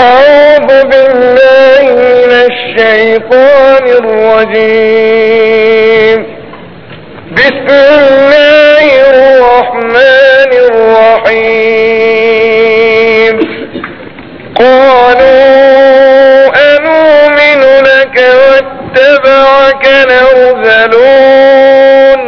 أعوذ بالله من الشيطان الرجيم بسم الله الرحمن الرحيم قالوا أنؤمن لك واتبعك الأرذلون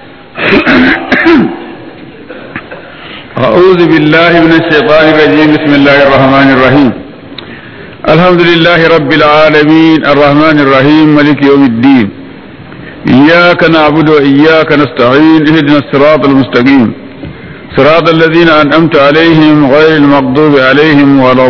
أعوذ بالله من الشيطان الرجيم بسم الله الرحمن الرحيم الحمد لله رب العالمين الرحمن الرحيم ملك يوم الدين إياك نعبد وإياك نستعين اهدنا الصراط المستقيم صراط الذين أنعمت عليهم غير المغضوب عليهم ولا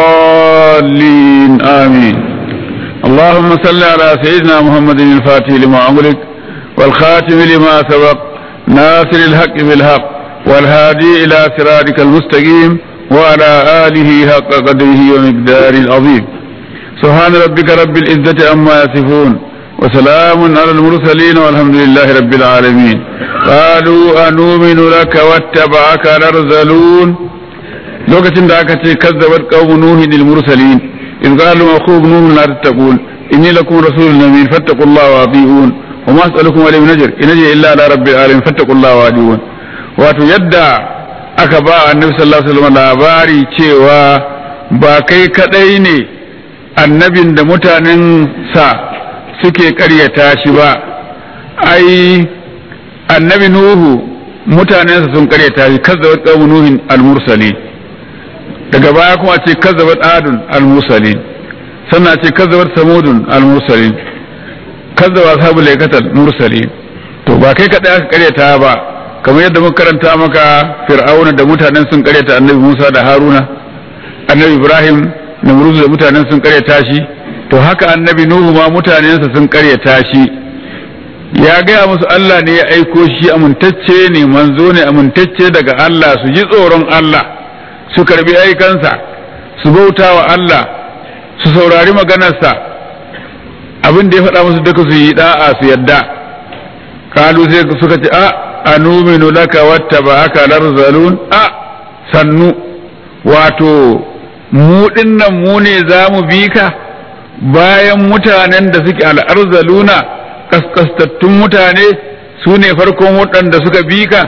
الضالين آمين اللهم صل على سيدنا محمد الفاتح لما أغلق والخاتم لما سبق ناصر الحق بالحق والهادي إلى صراطك المستقيم وعلى آله حق قدره ومقداره العظيم سبحان ربك رب العزة عما يصفون وسلام على المرسلين والحمد لله رب العالمين قالوا أنؤمن لك واتبعك الأرذلون lokacin da aka ce kazzabat qaumu nuhin lil mursalin in qalu akhub nuh la tattaqun inni lakum rasulun amin fattaqullaha wa ati'un wa ma as'alukum alayhi min ajr in ajri illa ala rabbil alamin fattaqullaha wa ati'un wato yadda aka ba annabi sallallahu alaihi wasallam labari cewa ba kai kadai ne annabin da mutanen sa suke karyata shi ba ai annabi nuhu mutanensa sun karyata shi kazzabat qaumu nuhin al-mursalin daga baya kuma ce kazzabat adun al-mursalin sannan ce kazzabat samudun al-mursalin kazzaba ashabul laikatal mursalin to ba kai kadai aka karyata ba kamar yadda muka karanta maka fir'auna da mutanen sun karyata annabi Musa da Haruna annabi Ibrahim da Muruz da mutanen sun karyata shi to haka annabi Nuhu ma mutanensa sun karyata shi ya gaya musu Allah ne ya aiko shi amintacce ne manzo ne amintacce daga Allah su ji tsoron Allah su karbi aikansa su bauta wa Allah su saurari maganarsa abin da ya faɗa musu duka su yi da'a su yadda kalu sai suka ce a anuminu laka wattaba'aka larzalun a sannu wato mu dinnan mu ne za mu bi ka bayan mutanen da suke al'arzaluna kaskastattun mutane su ne farkon waɗanda suka bi ka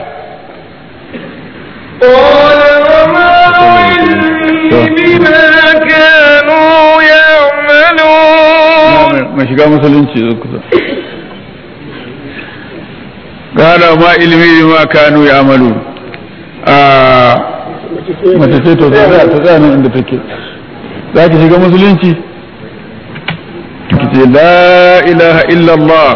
قال وما علمي بما كانوا يعملون mai shiga musulunci kusa gala ma ilimi ma kanu ya amalu a mace ce to ta tsaya nan inda take za ki shiga musulunci ki ce la ilaha illallah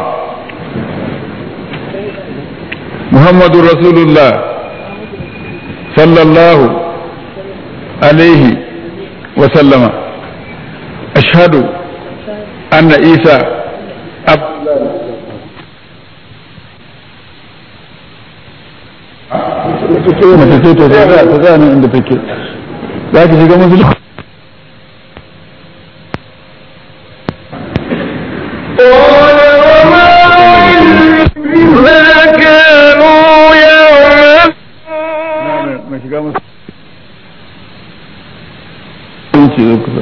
muhammadu rasulullah sallallahu alaihi wa sallama ashhadu anna isa ab mace ce to ta tsaya nan inda take za ki shiga musulunci قال وما علمي بما كانوا يعملون mai shiga musulunci zo kusa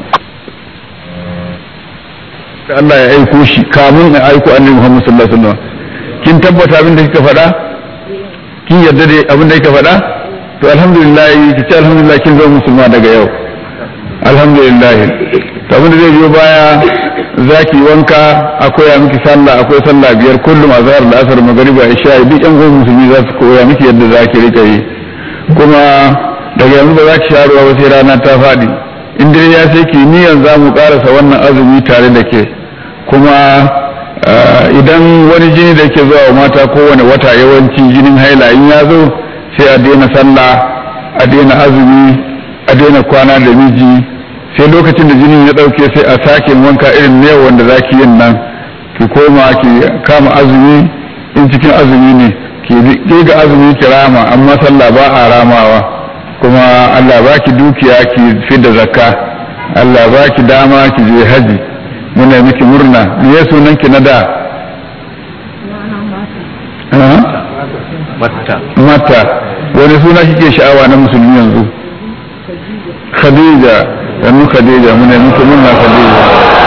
da Allah ya aiko shi kamun ya aiko annabi Muhammad sallallahu alaihi wasallam kin tabbata abin da kika faɗa kin yarda da abin da kika faɗa to alhamdulillah ki ce alhamdulillah kin zama musulma daga yau alhamdulillah to abin da zai biyo baya zaki wanka akwai ya miki sallah akwai sallah biyar kullum azhar da asar magriba isha duk yan gwamnati musulmi za su koya miki yadda zaki rika yi kuma daga yanzu ba za ki sha ruwa ba sai rana ta faɗi in dare ya sai ki niyan za mu ƙarasa wannan azumi tare da ke kuma idan wani jini da ke zuwa wa mata kowane wata yawanci jinin haila in ya zo sai a daina sallah a daina azumi a daina kwana da miji sai lokacin da jinin ya ɗauke sai a sake wanka irin ne wanda za ki yin nan ki koma ki kama azumi in cikin azumi ne ki ga azumi ki rama amma sallah ba a ramawa kuma Allah ba ki dukiya ki fi da zakka Allah ba ki dama ki je haji muna miki murna me ya sunan ki na da matta mata wani suna kike sha'awa na musulmi yanzu khadija sannu khadija muna muku murna khadija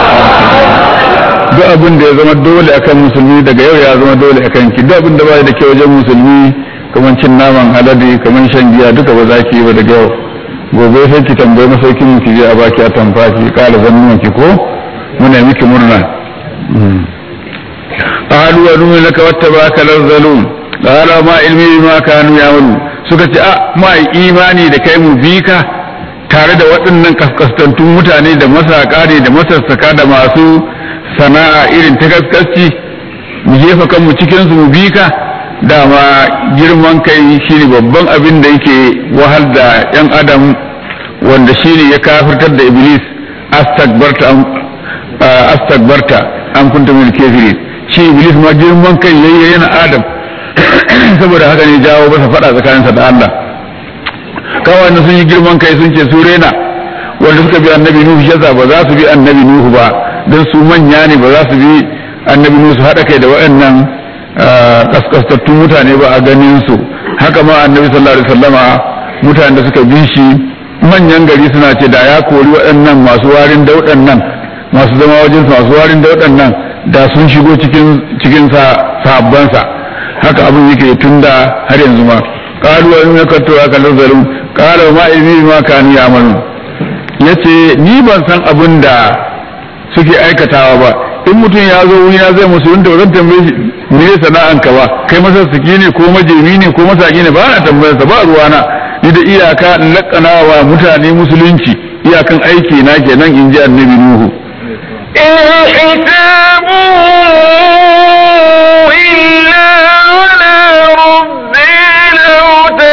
duk abin da ya zama dole akan musulmi daga yau ya zama dole akan ki duk abin da ba da ke wajen musulmi kamar cin naman alade kamar shan giya duka ba za ki yi ba daga yau gobe sai ki tambayi masaukin mu ki je a baki a tamfa ki kala zannuwan ki ko muna miki murna qalu wa nuhu laka wattabaka larzalun qala ma ilmi bima kanu ya'malu suka ce a ma imani da kai mu bi ka tare da waɗannan kaskastantun mutane da masaka ne da masassaka da masu sana'a irin ta gaskasci mu jefa kanmu cikin su mu bi ka dama girman kai shine babban abin da yake wahal da yan adam wanda shine ya kafirtar da iblis astagbarta astagbarta an kunta min kafirin shi iblis ma girman kai yayi yana adam saboda haka ne jawo masa fada tsakaninsa da Allah kawai sun yi girman kai sun ce su rena wanda suka bi annabi nuhu shaza ba za su bi annabi nuhu ba don su manya ne ba za su bi annabi nuhu su haɗa kai da waɗannan kaskastattun mutane ba a ganin su haka ma annabi sallallahu alaihi wasallama mutanen da suka bi shi manyan gari suna ce da ya kori waɗannan masu warin dauɗan nan masu zama wajen masu warin dauɗan nan da sun shigo cikin cikin sa sahabbansa haka abin yake tunda har yanzu ma qalu wa inna kuntu akalu zalum qala ma ilmi ma kanu ya'malun yace ni ban san abin da suke aikatawa ba in mutum ya zo wuri na zai musulunta ba zan tambaye shi me ya sana'anka ba kai masa siki ne ko majemi ne ko masaki ne ba na tambayar sa ba ruwana ni da iyaka in lakana wa mutane musulunci iyakan aiki na kenan in ji annabi nuhu إن حسابه إلا على ربي لو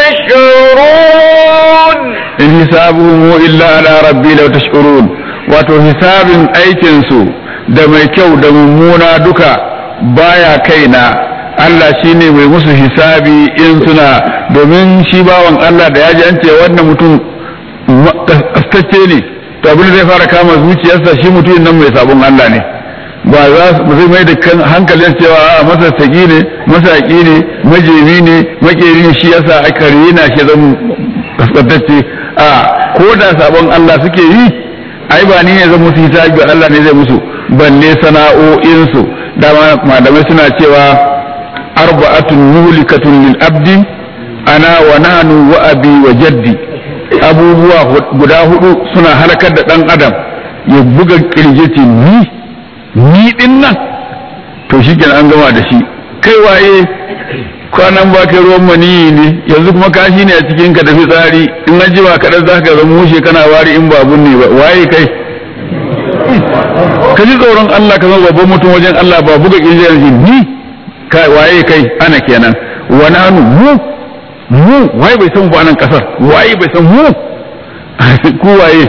تشعرون in hisabuhum illa ala rabbi law tash'urun wato hisabin aikin su da mai kyau da mummuna duka baya kaina Allah shine mai musu hisabi in suna domin shi bawan Allah da ya ji an ce wannan mutum astacce ne to abin da zai fara kama zuciyarsa shi mutumin nan mai sabon Allah ne ba za su zai mai da kan hankalin cewa a masassaki ne masaki ne majemi ne makeri ne shi yasa aka rena shi zan kaskantacce a ko da sabon Allah suke yi ai ba ni ne zan musu hisabi Allah ne zai musu balle sana'o'insu dama malamai suna cewa arba'atun mulikatun lil abdi ana wa nahnu wa abi wa jaddi abubuwa guda hudu suna halakar da dan adam ya buga kirjeti ni ni din nan to shi an gama da shi kai waye kwanan ba kai ruwan maniyi ne yanzu kuma kashi ne a cikin ka tafi tsari in an jima kaɗan za ka zama mushe kana wari in babun ne ba waye kai ka ji tsoron Allah ka zama babban mutum wajen Allah ba buga kirjiyar shi ni kai waye kai ana kenan wa nanu mu mu waye bai san ba nan kasar waye bai san mu ku waye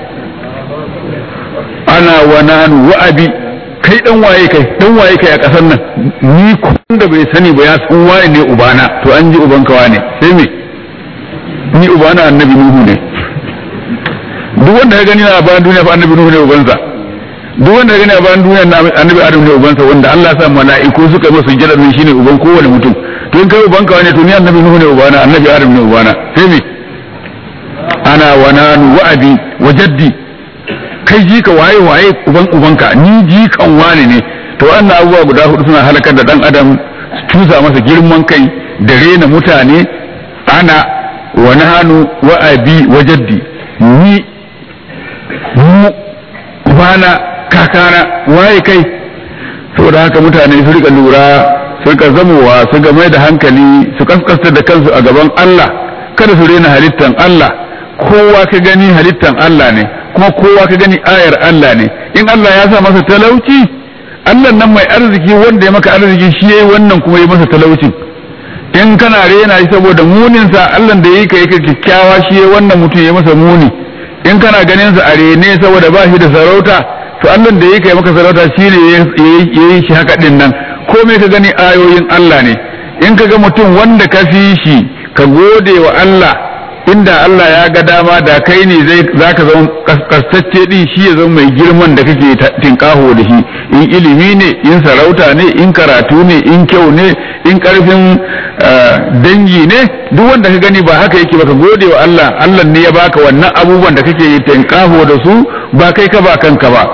ana wa nanu wa abi kai dan waye kai dan waye kai a kasar nan ni kun da bai sani ba ya san waye ne ubana to an ji ubanka wane sai me ni ubana annabi nuhu ne duk wanda ya gani na bayan duniya fa annabi nuhu ne ubansa duk wanda ya gani a bayan duniya na annabi adam ne ubansa wanda Allah ya sa mala'iku suka masa sujjada ne shine uban kowane mutum to in kai ubanka wane to ni annabi nuhu ne ubana annabi adam ne ubana sai me ana wa nanu wa abi wa jaddi kai jika waye waye uban ubanka ni jikan wani ne to wannan abubuwa guda hudu suna halakar da dan adam su tuza masa girman kai da rena mutane ana wa nahanu wa abi wa jaddi ni mu ubana kakana waye kai saboda haka mutane su rika lura su rika zamowa su ga mai da hankali su kaskasta da kansu a gaban Allah kada su rena halittan Allah kowa ka gani halittan Allah ne kuma kowa ka gani ayar Allah ne in Allah ya sa masa talauci Allah nan mai arziki wanda ya maka arziki shi yayi wannan kuma ya masa talaucin in kana rena shi saboda munin sa Allah da yake yake kyakkyawa shi yayi wannan mutum ya masa muni in kana ganin sa a rene saboda ba shi da sarauta to Allah da yake maka sarauta shi ne yayi shi haka din nan komai ka gani ayoyin Allah ne in ka ga mutum wanda ka fi shi ka gode wa Allah inda Allah ya ga dama da kai ne zai zaka zama kaskastacce din shi ya zama mai girman da kake tinkaho da shi in ilimi ne in sarauta ne in karatu ne in kyau ne in karfin dangi ne duk wanda ka gani ba haka yake baka gode wa Allah Allah ne ya baka wannan abubuwan da kake tinkaho da su ba kai ka ba kanka ba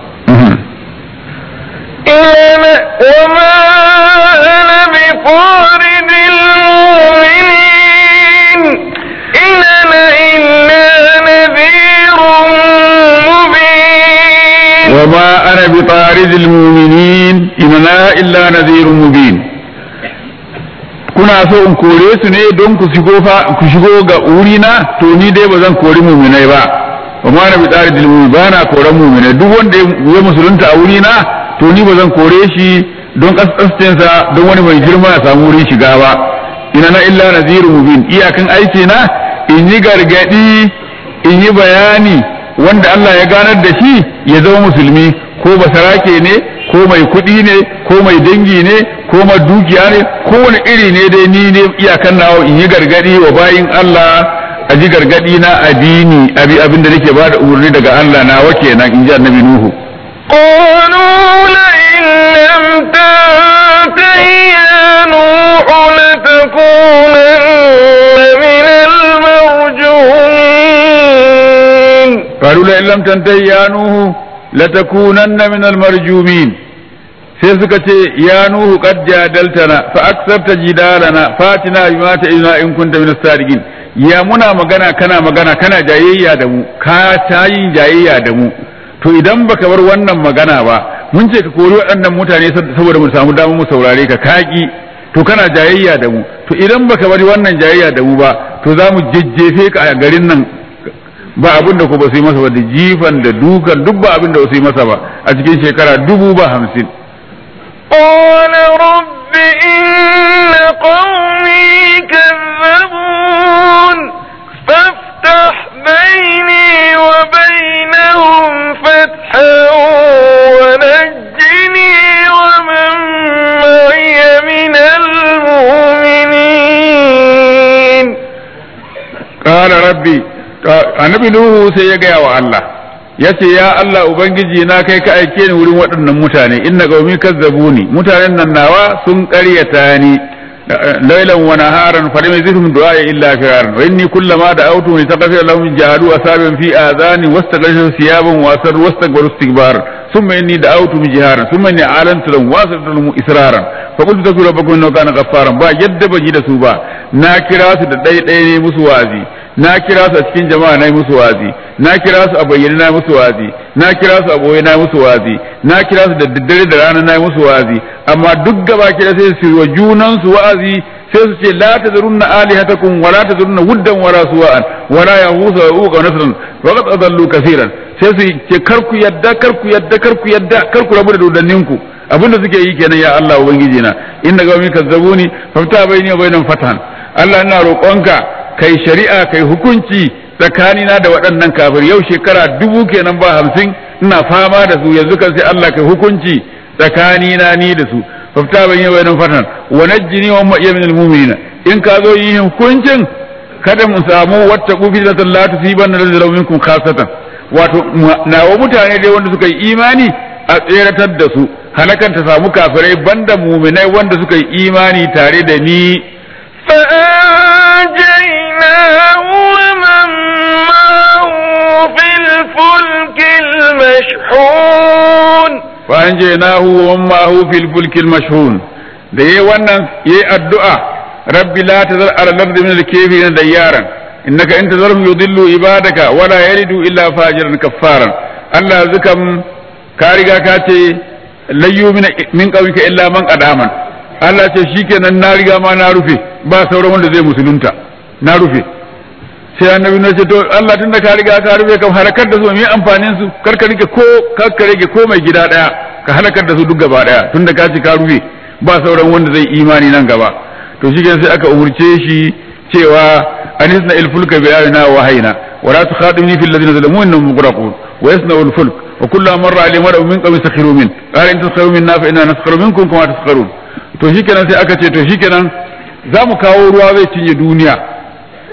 وما أنا بطارد المؤمنين إن أنا إلا نذير مبين وما أنا بطارد المؤمنين إن أنا إلا نذير مبين kuna so in kore su ne don ku shigo fa ku shigo ga urina to ni dai ba zan kori muminai ba wa ma na bi tsari dilmu ba na koran muminai duk wanda ya musulunta a wurina to ni ba zan kore shi don kaskascinsa don wani mai girma ya samu wurin shiga ba ina na illa naziru mubin iyakan aiki na in yi gargadi in yi bayani wanda Allah ya ganar da shi ya zama musulmi ko basarake ne ko mai kuɗi ne ko mai dangi ne ko mai dukiya ne ko wani iri ne dai ni ne iyakan nawa in yi gargadi wa bayin Allah a ji gargadi na addini abi abin da nake bada umarni daga Allah nawa kenan in ji annabi Nuhu قالوا لئن لم تنته يا نوح لتكونن من المرجومين قالوا لئن لم تنتهي يا نوح لتكونن من المرجومين sai suka ce ya nuhu qad jadaltana fa aksarta jidalana fatina bima ta'ina in kunta min as-sadiqin ya muna magana kana magana kana jayayya da mu ka tayin jayayya da mu to idan baka bar wannan magana ba mun ce ka kori waɗannan mutane saboda mu samu damar mu saurare ka kaki to kana jayayya da mu to idan baka bari wannan jayayya da mu ba to za mu jejjefe ka a garin nan ba abin da ku ba su yi masa ba da jifan da dukan duk ba abin da ba su yi masa ba a cikin shekara dubu ba hamsin قال رب إن قومي كذبون فافتح بيني وبينهم فتحا ونجني ومن معي من المؤمنين قال ربي annabi nuhu sai ya gaya wa Allah ya ce ya Allah ubangiji na kai ka aike ni wurin waɗannan mutane inna qaumi kazzabuni mutanen nan nawa sun ƙaryata ni lailan wa naharan fa lam yazidhum du'a illa firaran wa inni kullama da'awtu li taghfir lahum jahadu asaban fi adhani wastaghaithu thiyaban wa asar wastakbaru istikbar thumma inni da'awtu jiharan thumma inni alantu lahum wa asartu lahum israran fa qultu taku rabbakum innahu kana ghaffaran ba yadda ban yi da su ba na kira su da ɗaya ne musu wazi na kira su a cikin jama'a na yi musu wazi na kira su a bayyane na musu wazi na kira su a boye na musu wazi na kira su da daddare da rana na musu wazi amma duk gaba kira sai su wa junan su wa'azi sai su ce la tazurunna alihatakum wa la tazurunna wuddan wala suwa'an wa la yahusa wa uqa nasran wa qad adallu kaseeran sai su ce kar ku yadda kar ku yadda kar ku yadda kar ku rabu da dodanninku abinda suke yi kenan ya Allah ubangiji na inna gawmi kazzabuni fafta bayni wa bainahum fatan Allah ina roƙonka kai shari'a kai hukunci tsakanina da waɗannan kafir yau shekara dubu kenan ba hamsin ina fama da su yanzu kan sai Allah kai hukunci tsakanina ni da su fafta ban yi wayan fatan wa najjini wa ma min almu'minina in ka zo yin hukuncin kada mu samu wata kufi da la tusiban alladhi minkum khasatan wato nawa mutane dai wanda suka yi imani a tseratar da su halakar ta samu kafirai banda muminai wanda suka yi imani tare da ni فأنجيناه ومن معه في الفلك المشحون فأنجيناه ومن معه في الفلك المشحون da yayi wannan yayi addu'a rabbi la tazar ala al-ardi min al-kafirin dayyaran innaka in tazarhum yudillu ibadaka wa la yalidu illa fajiran kaffaran Allah zukam ka riga ka ce layyu min qawmika illa man qadaman Allah ce shikenan na riga ma na rufe ba sauran wanda zai musulunta na rufe sai annabi na ce to Allah tunda ka riga ka rufe kam halakar da su me amfanin su kar ka rike ko kar ka rike ko mai gida daya ka halakar da su duk gaba daya tunda ka ci ka rufe ba sauran wanda zai imani nan gaba to shikenan sai aka umurce shi cewa anisna il fulka bi ayina wa hayna wa la tukhadimni fil ladina zalamu innahum mughraqun wa yasna al fulk wa kullu marra alayhi mar'un min qawmi sakhiru min qala in taskharu minna fa inna naskharu minkum kama taskharun to shikenan sai aka ce to shikenan za mu kawo ruwa zai cinye duniya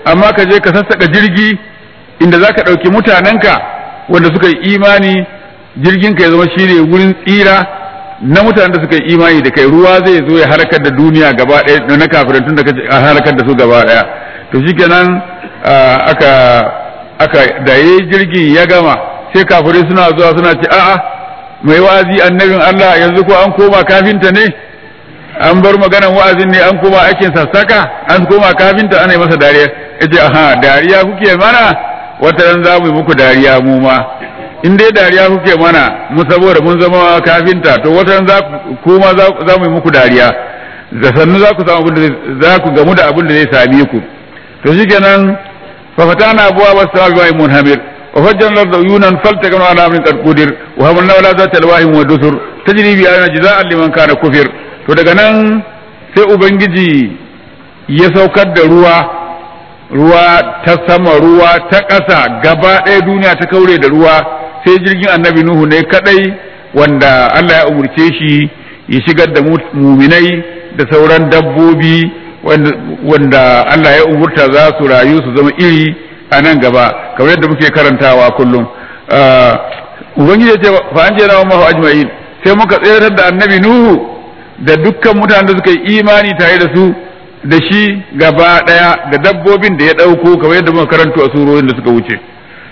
amma ka je ka sassaka jirgi inda za ka ɗauki mutanenka wanda suka yi imani jirgin ka ya zama shine wurin tsira na mutanen da suka yi imani da kai ruwa zai zo ya halakar da duniya gaba ɗaya na kafirin tun da ka halakar da su gaba ɗaya to shikenan aka aka da yayi jirgin ya gama sai kafirai suna zuwa suna ce a'a mai wa'azi annabin Allah yanzu ko an koma kafinta ne an bar maganan wa'azin ne an koma aikin sassaka an koma kafinta ana yi masa dariya yace aha dariya kuke mana wata ran za mu yi muku dariya mu ma in dai dariya kuke mana mu saboda mun zama kafinta to wata ran za kuma za mu yi muku dariya da sannu za ku samu abin da za ku gamu da abin da zai same ku to shikenan fa fatana abwa was sama'i munhamir wa fajjalna al-uyunan faltaqana ala amrin qad qudir wa hamalna wala zata alwahim wa dusur tajri bi ayna jaza'an liman kana kufir to daga nan sai ubangiji ya saukar da ruwa ruwa ta sama ruwa ta ƙasa gaba ɗaya duniya ta kaure da ruwa sai jirgin annabi nuhu ne kadai wanda Allah ya umurce shi ya shigar da muminai da sauran dabbobi wanda Allah ya umurta za su rayu su zama iri a nan gaba kamar yadda muke karantawa kullum ubangiji ya ce fa an jera wa ajma'in sai muka tsayar da annabi nuhu da dukkan mutanen da suka yi imani tare da su da shi gaba daya da dabbobin da ya dauko kamar yadda muka karanto a surorin da suka wuce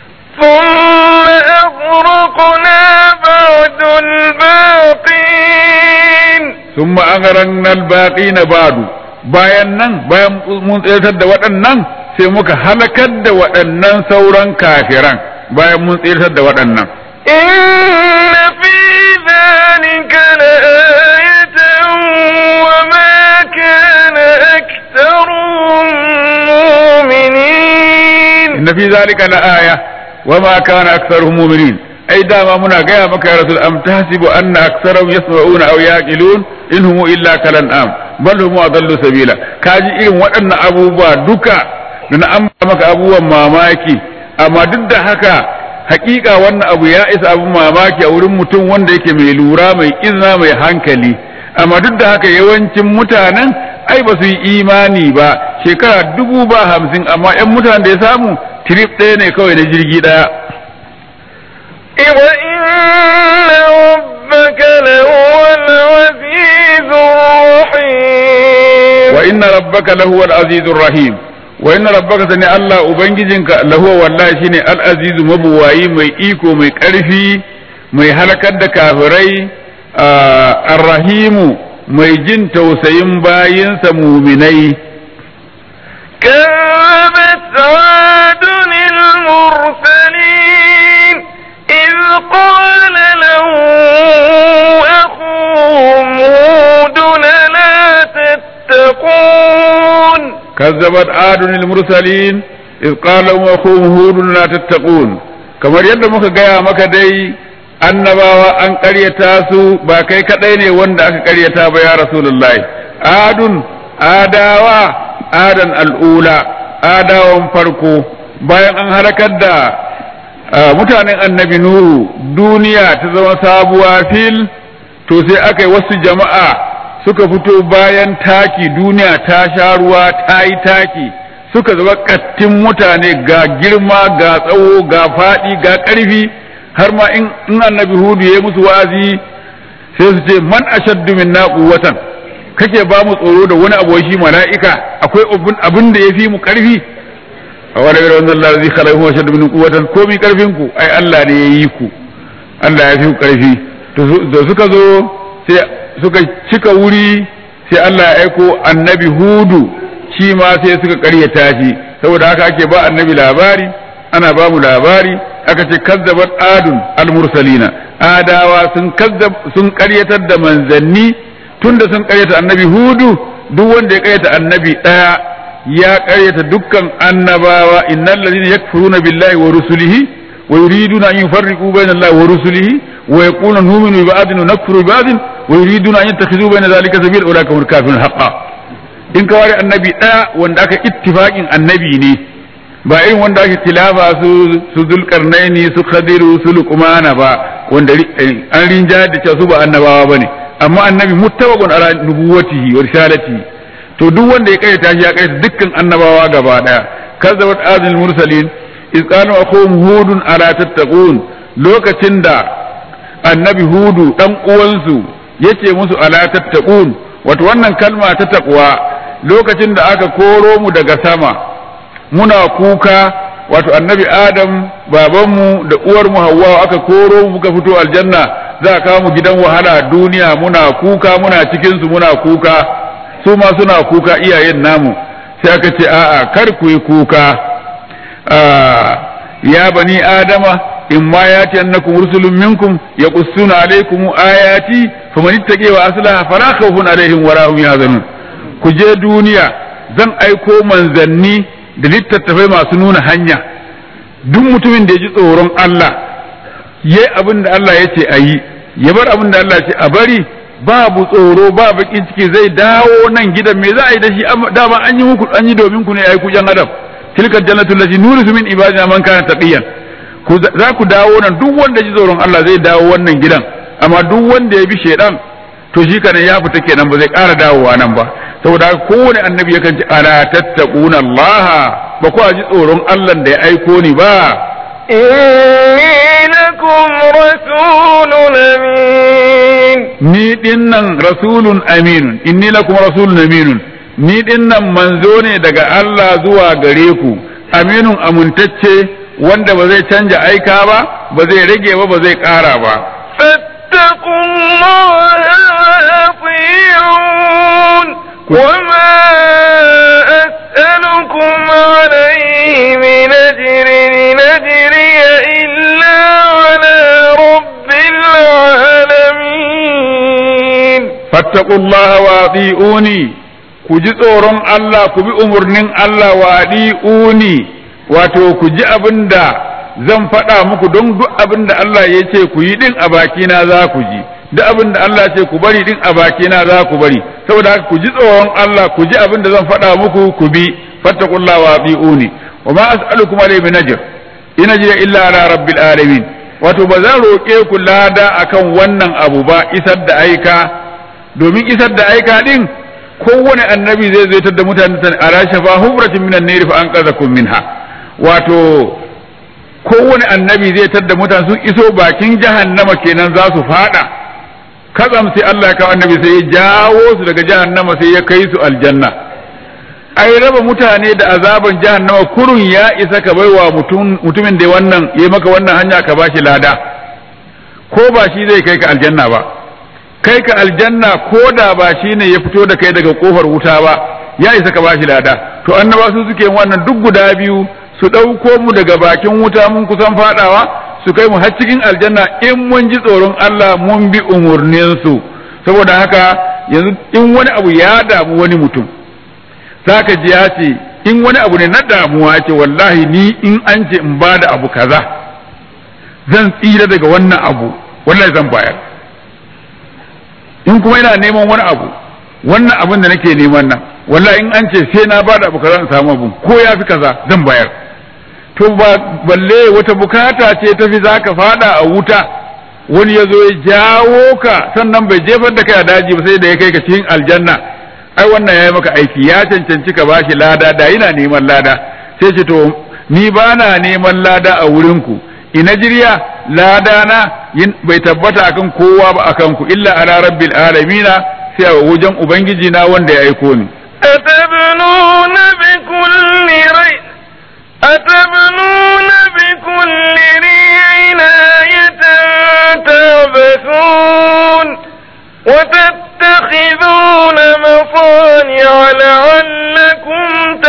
ثم أغرقنا بعد الباقين ثم أغرقنا الباقين بعد bayan nan bayan mun tsayar da waɗannan sai muka halakar da waɗannan sauran kafiran bayan mun tsayar da waɗannan إن في ذلك لآية وما كان أكثرهم مؤمنين inna fi zalika la aya wa ma kana aktharuhum mu'minin ai dama muna gaya maka ya rasul am tahsibu anna aktharahum yasma'una aw yaqilun in hum illa kalan am bal hum adallu sabila kaji irin waɗannan abubuwa duka da na an maka abubuwan mamaki amma duk da haka hakika wannan abu ya isa abun mamaki a wurin mutum wanda yake mai lura mai izina mai hankali amma duk da haka yawancin mutanen ai ba su yi imani ba shekara dubu ba hamsin amma 'yan mutanen da ya samu trip ɗaya ne kawai na jirgi ɗaya وإن ربك لهو العزيز الرحيم wa inna rabbaka lahu al-azizur rahim wa inna rabbaka sani Allah ubangijinka lahu wallahi shine al-azizu mabuwayi mai iko mai ƙarfi mai halakar da kafirai ar-rahimu mai jin tausayin bayinsa muminai كذبت عاد المرسلين إذ قال له أخوهم هود لا تتقون كذبت عاد المرسلين إذ قال لهم أخوهم هود لا تتقون kamar yadda muka gaya maka dai annabawa an ƙaryata su ba kai kaɗai ne wanda aka ƙaryata ba ya rasulullahi adun adawa adan al'ula adawan farko bayan an halakar da mutanen annabi nuhu duniya ta zama sabuwa fil to sai aka yi wasu jama'a suka fito bayan taki duniya ta sha ruwa ta yi taki suka zama kattin mutane ga girma ga tsawo ga faɗi ga ƙarfi har ma in annabi hudu ya musu wa'azi sai su ce man ashaddu minna quwwatan kake ba mu tsoro da wani abu shi mala'ika akwai abin da ya fi mu ƙarfi a wani irin wannan Allah zai khalaqahu wa shaddu min quwwatan komi ƙarfin ku ai Allah ne ya yi ku Allah ya fi ku ƙarfi to suka zo sai suka cika wuri sai Allah ya aiko annabi hudu shi ma sai suka karyata shi saboda haka ake ba annabi labari ana ba mu labari aka ce kazzabat adun almursalina adawa sun kazzab sun karyatar da manzanni tunda sun karyata annabi hudu duk wanda ya karyata annabi daya ya karyata dukkan annabawa innal ladina yakfuruna billahi wa rusulihi wa yuriduna an yufarriqu bayna allahi wa rusulihi wa yaquluna nu'minu bi ba'din wa nakfuru bi ba'din wa yuriduna an yattakhidhu bayna dhalika sabila ulaka hum kafirun haqqan in ka ware annabi ɗaya wanda aka ittifaqin annabi ne ba irin wanda ake tilafa su su zulkarnaini su khadiru su luqmana ba wanda an rinja da cewa su ba annabawa bane amma annabi muttafaqun ala nubuwatihi wa risalatihi to duk wanda ya kaita shi ya kaita dukkan annabawa gaba daya kazzabat adil mursalin iz qalu akhum hudun ala tattaqun lokacin da annabi hudu dan uwansu yace musu ala tattaqun wato wannan kalma ta taqwa lokacin da aka koro mu daga sama muna kuka wato annabi adam babanmu da uwarmu hawwa aka koro mu muka fito aljanna za a kawo mu gidan wahala duniya muna kuka muna cikin su muna kuka su ma suna kuka iyayen namu sai aka ce a'a kar ku yi kuka ya bani adama in ma ya ce annakum rusulun minkum yaqussuna alaykum ayati faman ittaqi wa aslaha fala khawfun alaihim wa lahum yahzanun ku je duniya zan aiko manzanni da littattafai masu nuna hanya duk mutumin da ya ji tsoron Allah yayi abin da Allah ya ce a yi ya bar abin da Allah ya ce a bari babu tsoro ba bakin ciki zai dawo nan gidan me za a yi da shi dama an yi muku an yi domin ku ne ai ku yan adam tilka jannatu allati nurisu min ibadina man kana taqiyan ku za ku dawo nan duk wanda ji tsoron Allah zai dawo wannan gidan amma duk wanda ya bi shedan to shi kana ya fita kenan ba zai ƙara dawowa nan ba saboda haka kowane annabi yakan ce ala tattaquna Allah ba ku ji tsoron Allah da ya aiko ni ba إني لكم رسول أمين ni dinnan rasulun aminun inni lakum rasulun aminun ni dinnan manzo ne daga Allah zuwa gare ku aminun amintacce wanda ba zai canja aika ba ba zai rage ba ba zai ƙara ba فاتقوا الله وأطيعون وما أسألكم عليه من أجر إن أجري إلا على رب العالمين fattaqu Allah wa ati'uni ku ji tsoron Allah ku bi umurnin Allah wa ati'uni wato ku ji abinda zan faɗa muku don duk abinda Allah ya ce ku yi din a bakina za ku ji duk abinda Allah ya ce ku bari din a bakina za ku bari saboda haka ku ji tsoron Allah ku ji abinda zan faɗa muku ku bi fattaqullaha wa ati'uni wa ma as'alukum alayhi min ajr in ajriya illa ala rabbil alamin wato ba zan roƙe ku lada akan wannan abu ba isar da aika domin isar da aika din kowane annabi zai zaitar da mutane tan ala shafa hubratin minan nari fa anqadhakum minha wato kowane annabi zai tar da mutane sun iso bakin jahannama kenan za su fada kazam sai Allah ya kawo annabi sai ya jawo su daga jahannama sai ya kai su aljanna ai raba mutane da azaban jahannama kurun ya isa ka baiwa mutumin da wannan ya maka wannan hanya ka bashi lada ko ba shi zai kai ka aljanna ba kai ka aljanna ko da ba shi ne ya fito da kai daga kofar wuta ba ya isa ka bashi lada to annaba su suke wannan duk guda biyu su ɗauko mu daga bakin wuta mun kusan fadawa su kai mu har cikin aljanna in mun ji tsoron Allah mun bi umurninsu saboda haka yanzu in wani abu ya damu wani mutum zaka ji ya ce in wani abu ne na damuwa ce wallahi ni in an ce in ba da abu kaza zan tsira daga wannan abu wallahi zan bayar in kuma ina neman wani abu wannan abin da nake neman nan wallahi in an ce sai na ba da abu kaza in samu abu ko ya fi kaza zan bayar to ba balle wata bukata ce tafi zaka fada a wuta wani ya zo ya jawo ka sannan bai jefar da kai a daji ba sai da ya kai ka cikin aljanna ai wannan ya yi maka aiki ya cancanci ka bashi lada da yana neman lada sai ce to ni ba na neman lada a wurinku ina jirya lada na bai tabbata akan kowa ba akan ku illa ala rabbil alamina sai a wajen ubangiji na wanda ya aiko ni أتبنون بكل ريع أتبنون بكل ريع آية تعبثون وتتخذون مصانع لعلكم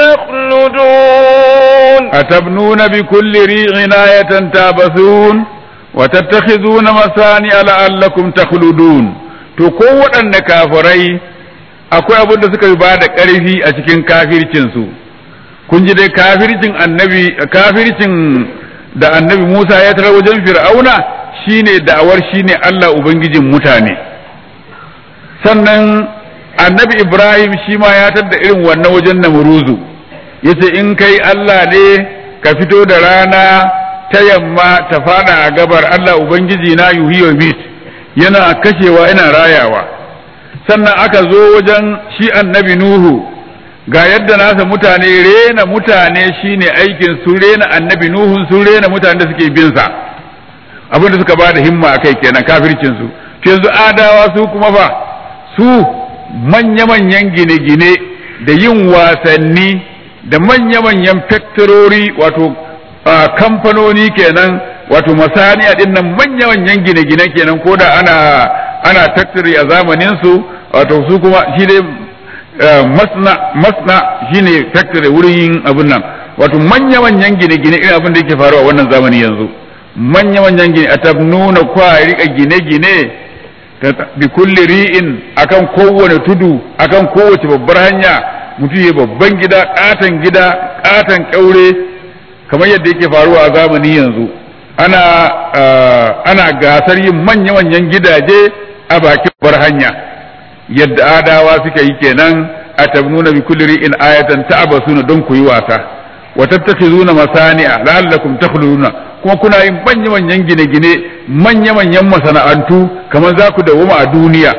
تخلدون أتبنون بكل ريع آية تعبثون وتتخذون مصانع لعلكم تخلدون to ko waɗanne kafirai akwai abin da suka ba da ƙarfi a cikin kafircinsu kun ji dai kafircin annabi kafircin da annabi Musa ya tarar wajen Fir'auna shine da'awar shine Allah ubangijin mutane sannan annabi Ibrahim shi ma ya tar da irin wannan wajen Namruzu yace in kai Allah ne ka fito da rana ta yamma ta fada a gabar Allah ubangiji na yuhi wa mit yana kashewa yana rayawa sannan aka zo wajen shi annabi Nuhu ga yadda nasa mutane rena mutane shine aikin su rena annabi nuhun su rena mutane da suke bin sa abinda suka ba da himma akai kenan kafircin su to yanzu adawa su kuma fa su manya-manyan gine-gine da yin wasanni da manya-manyan faktorori wato kamfanoni kenan wato masaniya din nan manya-manyan gine-gine kenan ko da ana ana factory a zamanin su wato su kuma shi dai masna masna shine factory wurin yin abin nan wato manya-manyan gine-gine irin abin da yake faruwa wannan zamani yanzu manya-manyan gine a tabnuna kwa rika gine-gine bi kulli ri'in akan kowane tudu akan kowace babbar hanya mutum ya babban gida katon gida katon kyaure kamar yadda yake faruwa a zamani yanzu ana ana gasar yin manya-manyan gidaje a bakin babbar hanya yadda adawa suka yi kenan a tabnuna bi kulli ri'in ayatan ta'basuna don ku yi wasa wa tattakhizuna masani'a la'allakum takhluduna kuma kuna yin manya-manyan gine-gine manya-manyan masana'antu kamar za ku dawoma a duniya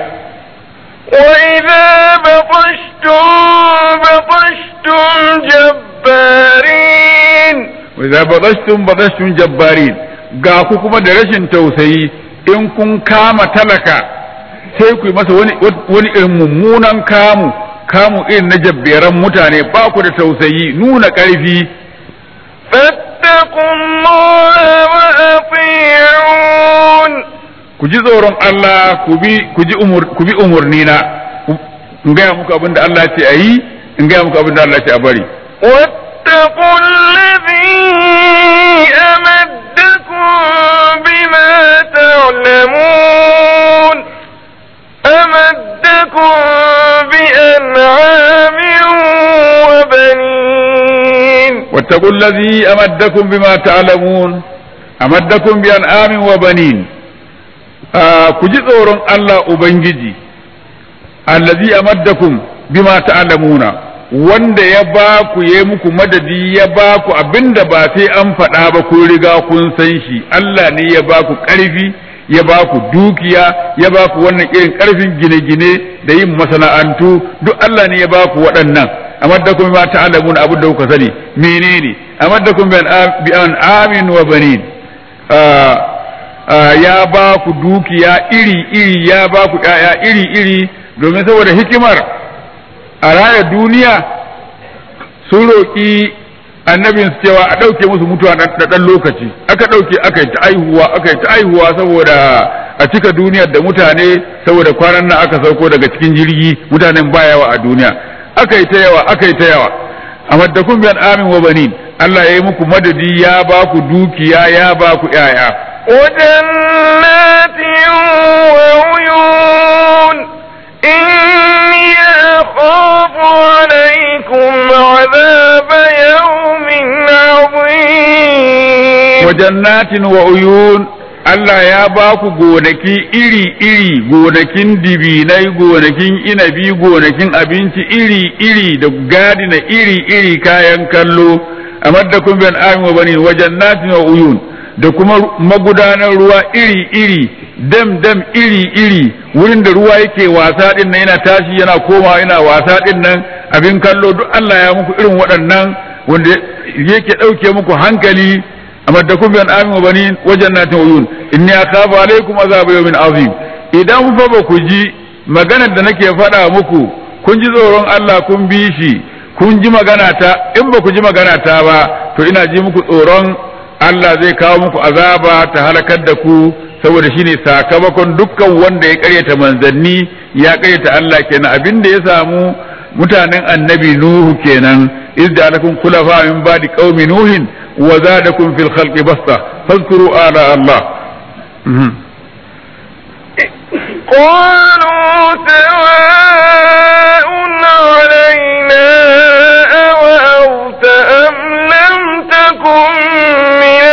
وإذا بطشتم بطشتم جبارين وإذا بطشتم بطشتم جبارين ga ku kuma da rashin tausayi in kun kama talaka sai ku yi masa wani wani irin mummunan kamu kamu irin na jabberan mutane ba ku da tausayi nuna ƙarfi فاتقوا الله وأطيعون ku ji tsoron Allah ku bi ku ji umur ku bi umurni na in gaya muku abin da Allah ce a yi in gaya muku abin da Allah ce a bari واتقوا الذي أمدكم بما تعلمون أمدكم بأنعام وبنين واتقوا الذي أمدكم بما تعلمون أمدكم بأنعام وبنين آه كجي tsoron Allah Ubangiji allazi amaddakum bima ta'lamuna wanda ya ba ku ya muku madadi ya ba ku abinda ba sai an faɗa ba kun riga kun san shi Allah ne ya ba ku ƙarfi ya ba ku dukiya ya ba ku wannan irin ƙarfin gine-gine da yin masana'antu duk Allah ne ya ba ku waɗannan amaddakum bima ta'lamuna abin da kuka sani menene amaddakum bi an amin wa banin ya ba ku dukiya iri-iri ya ba ku ‘ya'ya iri-iri domin saboda hikimar a raya duniya sun roƙi annabin su cewa a ɗauke musu mutuwa da ɗan lokaci aka ɗauke aka yi ta aihuwa aka yi ta aihuwa saboda a cika duniyar da mutane saboda kwanan nan aka sauko daga cikin jirgi mutanen ba yawa a duniya aka yi ta yawa aka yi ta yawa a maddakun biyan amin wa banin Allah ya yi muku madadi ya ba ku dukiya ya ba ku ‘ya'ya وجنات وعيون إني أخاف عليكم عذاب يوم عظيم wajannatin wa uyun Allah ya ba ku gonaki iri-iri gonakin dibinai gonakin inabi gonakin abinci iri-iri da gadina iri-iri kayan kallo a maddakun bin amin wa bani wajannatin wa uyun da kuma magudanar ruwa iri-iri dam-dam iri-iri wurin da ruwa yake wasa din nan yana tashi yana komawa yana wasa din nan abin kallo duk Allah ya muku irin waɗannan wanda yake ɗauke muku hankali amaddakum bi an'amin wa banin wa jannatin uyun inni akhafu alaykum azab yawmin azim idan fa ba ku ji maganar da nake faɗa muku kun ji tsoron Allah kun bi shi kun ji magana ta in ba ku ji magana ta ba to ina ji muku tsoron Allah zai kawo muku azaba ta halakar da ku saboda shine sakamakon dukkan wanda ya karyata manzanni ya karyata Allah kenan abinda ya samu mutanen annabi nuhu kenan idda lakum khulafa min ba'di qaumi nuhin wa zadakum fil khalqi basta fadhkuru ala Allah قالوا سواء علينا أوأوت أم لم تكن من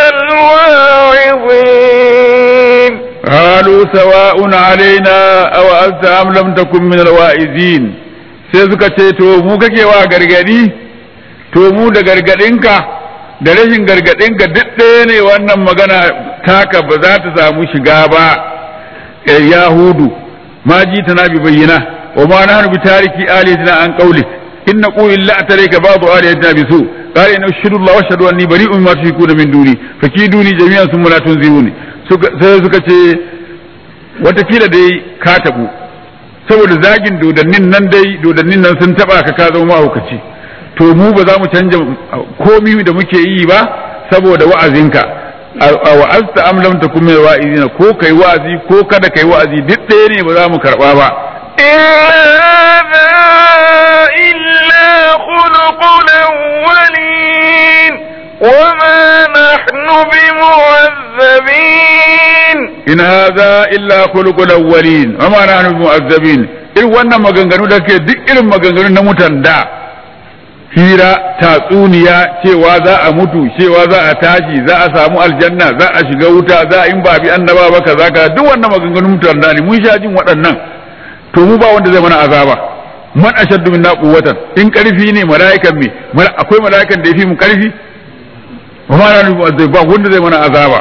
الواعظين قالوا سواء علينا أو أنت أم لم تكن من الواعظين sai suka ce to mu kake wa gargadi to mu da gargadinka da rashin gargadinka duk ɗaya ne wannan magana taka ba za ta samu shiga ba yahudu ma ji tana bi bayyana wa ma nahnu bi tariki alitina an qawli in naqulu illa atarika ba'du aliyatina bisu qala inna ashhadu Allah wa ashhadu anni bari'un mimma tushrikuna min duni fakiduni jami'an thumma la tunziruni suka sai suka ce watakila dai ka tabu saboda zagin dodannin nan dai dodannin nan sun taba ka ka zama mahaukaci to mu ba za mu canja komi da muke yi ba saboda wa'azinka a wa'azta am lam takum min wa'izina ko kai wa'azi ko kada kai wa'azi duk ɗaya ne ba za mu karba ba إلا خلق الأولين وما نحن بمعذبين in hadha illa khuluqul awwalin wa ma nahnu mu'azzabin irin wannan maganganu da ke duk irin maganganu na mutan da hira tatsuniya cewa za a mutu cewa za a tashi za a samu aljanna za a shiga wuta za a in ba bi annaba ba kaza kaza duk wannan maganganun mutan da ne mun sha jin waɗannan to mu ba wanda zai mana azaba man ashaddu minna quwwatan in karfi ne mala'ikan me akwai mala'ikan da yafi mu karfi wa ma nahnu mu'azzabin ba wanda zai mana azaba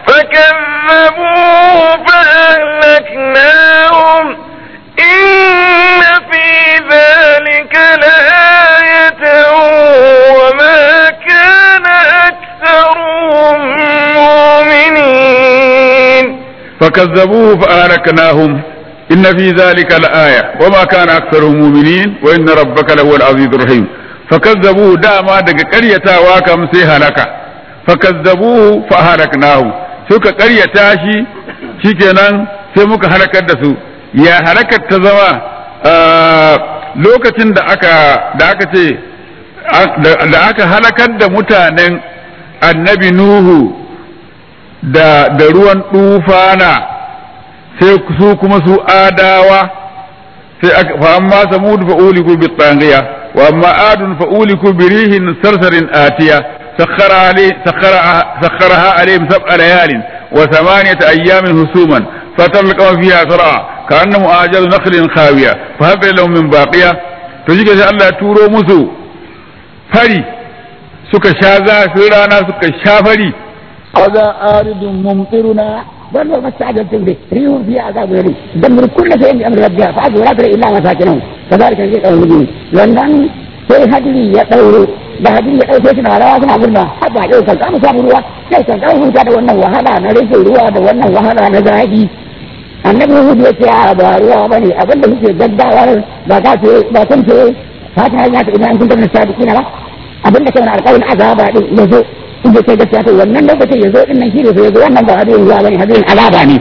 فكذبوه فأهلكناهم إن في ذلك لآية وما كان أكثرهم مؤمنين فكذبوه فأهلكناهم إن في ذلك لآية وما كان أكثرهم مؤمنين وإن ربك لهو العزيز الرحيم فكذبوه داما دق قرية واكم سيهلك فكذبوه فأهلكناهم suka ƙaryata shi shikenan sai muka halakar da su ya halakar ta zama lokacin da aka da aka ce da aka halakar da mutanen annabi nuhu da da ruwan tufana sai su kuma su adawa sai fa amma samud fa uliku bi tsangiya wa amma adun fa uliku bi rihin sarsarin atiya سخر عليه سخر سخرها عليهم سبع ليال وثمانية أيام هسوما فتلقوا فيها صرعى كأنهم أعجاز نخل خاوية فهب لهم من باقية تجيك الله تورو مسو فري suka sha zafin rana suka sha fari هذا آرد ممطرنا بل ما استعجلتم به ريح فيها عذاب أليم دمر كل شيء بأمر ربها فأجوا لا ترى إلا مساكنهم كذلك نجيب المجرمين لأن sai hadiri ya ɗauro da hadiri ya ɗauke suna rawa suna murna haba yau kan samu samu ruwa sai kan kawo huta da wannan wahala na rashin ruwa da wannan wahala na zafi annabi hudu ya ce a ba ruwa ba ne abin da muke gaggawa ba ka ce ba kan ce fata hanya ta idan kun tabbata sadiki na ba abin da kai na alƙawarin azaba din ya zo in da kai gaskiya to wannan lokacin ya zo din nan shi ne ya zo wannan ba hadirin ruwa ba ne hadirin azaba ne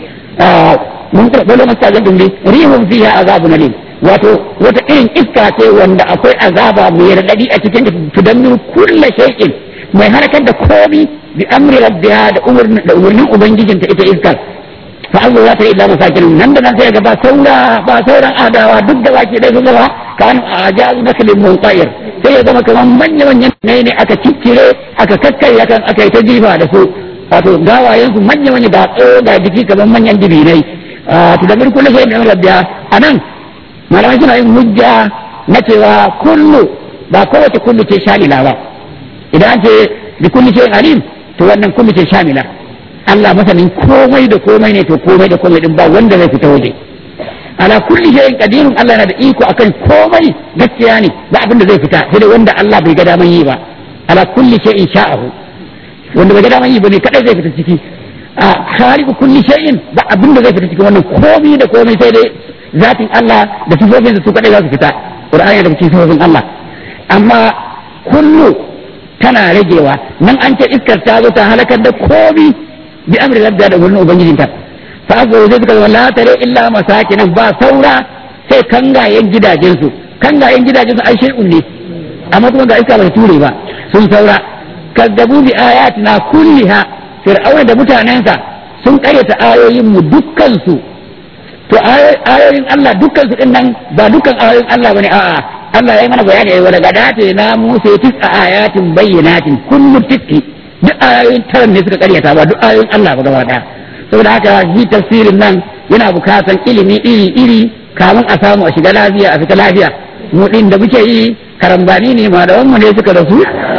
mun karɓi lokacin da zan dumbe rihun fiha azabun alim wato wata irin iska ce wanda akwai azaba mai raɗaɗi a cikin tudammin kulla shay'in mai halakar da komi bi amri rabbiha da umarnin da umarnin ubangijin ta ita iskar fa Allah ya ta illa masakin nan da nan sai ga ba saura ba sauran adawa duk da baki dai sun gaba kan ajazu naslin munqair sai ya zama kamar manya manyan ne ne aka ciccire aka kakkarya kan aka yi ta jifa da su wato gawayen su manya manya da tsawo da jiki kamar manyan dibinai tudammin kulla shay'in bi amri rabbiha anan malamai suna yin hujja na cewa kullu ba kowace kullu ce shamila ba idan an ce bi kulli shay'in alim to wannan kullu ce shamila Allah masanin komai da komai ne to komai da komai din ba wanda zai fita waje ala kulli shay'in qadirun Allah yana da iko akan komai gaskiya ne ba abin da zai fita sai dai wanda Allah bai ga daman yi ba ala kulli shay'in sha'ahu wanda bai ga daman yi ba ne kadai zai fita ciki a khaliqu kulli shay'in ba abin da zai fita cikin wannan komai da komai sai dai zatin Allah da sifofinsa su kadai za su fita Qur'ani da cikin sifofin Allah amma kullu tana ragewa nan an ce iskar ta zo ta halakar da komi bi amri rabbiya da wurin ubangijinta fa aka zai suka zama la tare illa masakinan ba saura sai kangayen gidajensu kangayen gidajensu ai shay'un ne amma kuma ga iska ba ture ba sun saura kazzabu bi ayatina kulliha fir'auna da mutanensa sun karyata ayoyin mu dukkan su to ayoyin Allah dukkan su nan ba dukkan ayoyin Allah bane a'a Allah ya yi mana bayani ai wala gadate na Musa tis'a ayatin bayyinatin kullu tikki duk ayoyin taran ne suka karyata ba duk ayoyin Allah ba gaba daya saboda haka shi tafsirin nan yana bukatan ilimi iri iri kamun a samu a shiga lafiya a fita lafiya mu din da muke yi karambani ne malaman mu ne suka rasu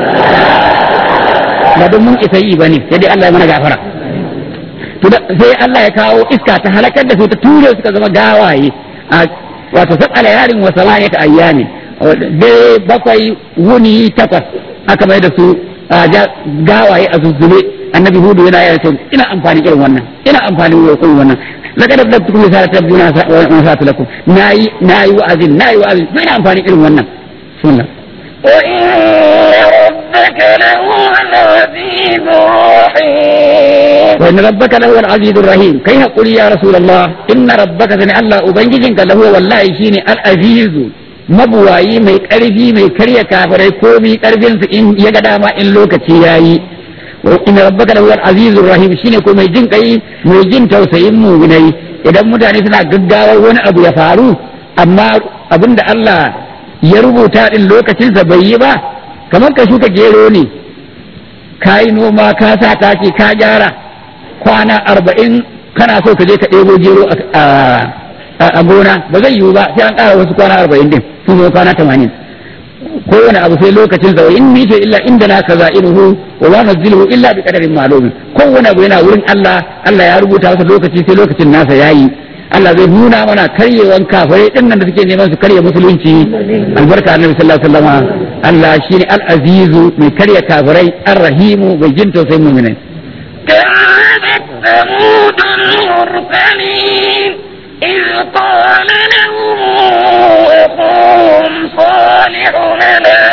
ba don mun isa yi bane sai dai Allah ya mana gafara to sai Allah ya kawo iska ta halakar da su ta ture suka zama gawaye a wato sab'ala yarin wa samaniyata ayyami dare bakwai wuni takwas aka mai da su gawaye a zuzzube annabi hudu yana yana ce ina amfani irin wannan ina amfani irin wannan laqad abdatukum risala tabbuna wa sa'atu lakum nayi nayi wa'azin nayi wa'azin ina amfani irin wannan sunna وإن ربك لهو العزيز الرحيم وإن ربك لهو العزيز الرحيم كي نقول يا رسول الله إن ربك سنع الله أبنجزنك لهو والله شيني العزيز mabuwayi mai ƙarfi mai karya kafirai ko mai ƙarfin su in ya ga dama in lokaci yayi wa inna rabbaka lahuwal azizur rahim shine ko mai jin kai mai jin tausayin mu'minai idan mutane suna gaggawar wani abu ya faru amma abinda Allah ya rubuta din lokacin sa bai yi ba kamar ka shuka gero ne ka yi noma ka sa taki ka gyara kwana arba'in kana so ka je ka ɗebo gero a gona ba zai yiwu ba sai an ƙara wasu kwana arba'in din sun zo kwana tamanin kowane abu sai lokacin sa in mita illa inda na kaza inuhu wa ma nazziluhu illa bi qadarin ma'lum kowane abu yana wurin Allah Allah ya rubuta masa lokaci sai lokacin nasa yayi Allah zai nuna mana karyewan kafirai din nan da suke neman su karya musulunci albarka annabi sallallahu alaihi wasallam Allah shine al-azizu mai karya kafirai ar-rahimu mai jin tausayin mu'minai كذبت ثمود المرسلين إذ قال لهم أخوهم صالح لا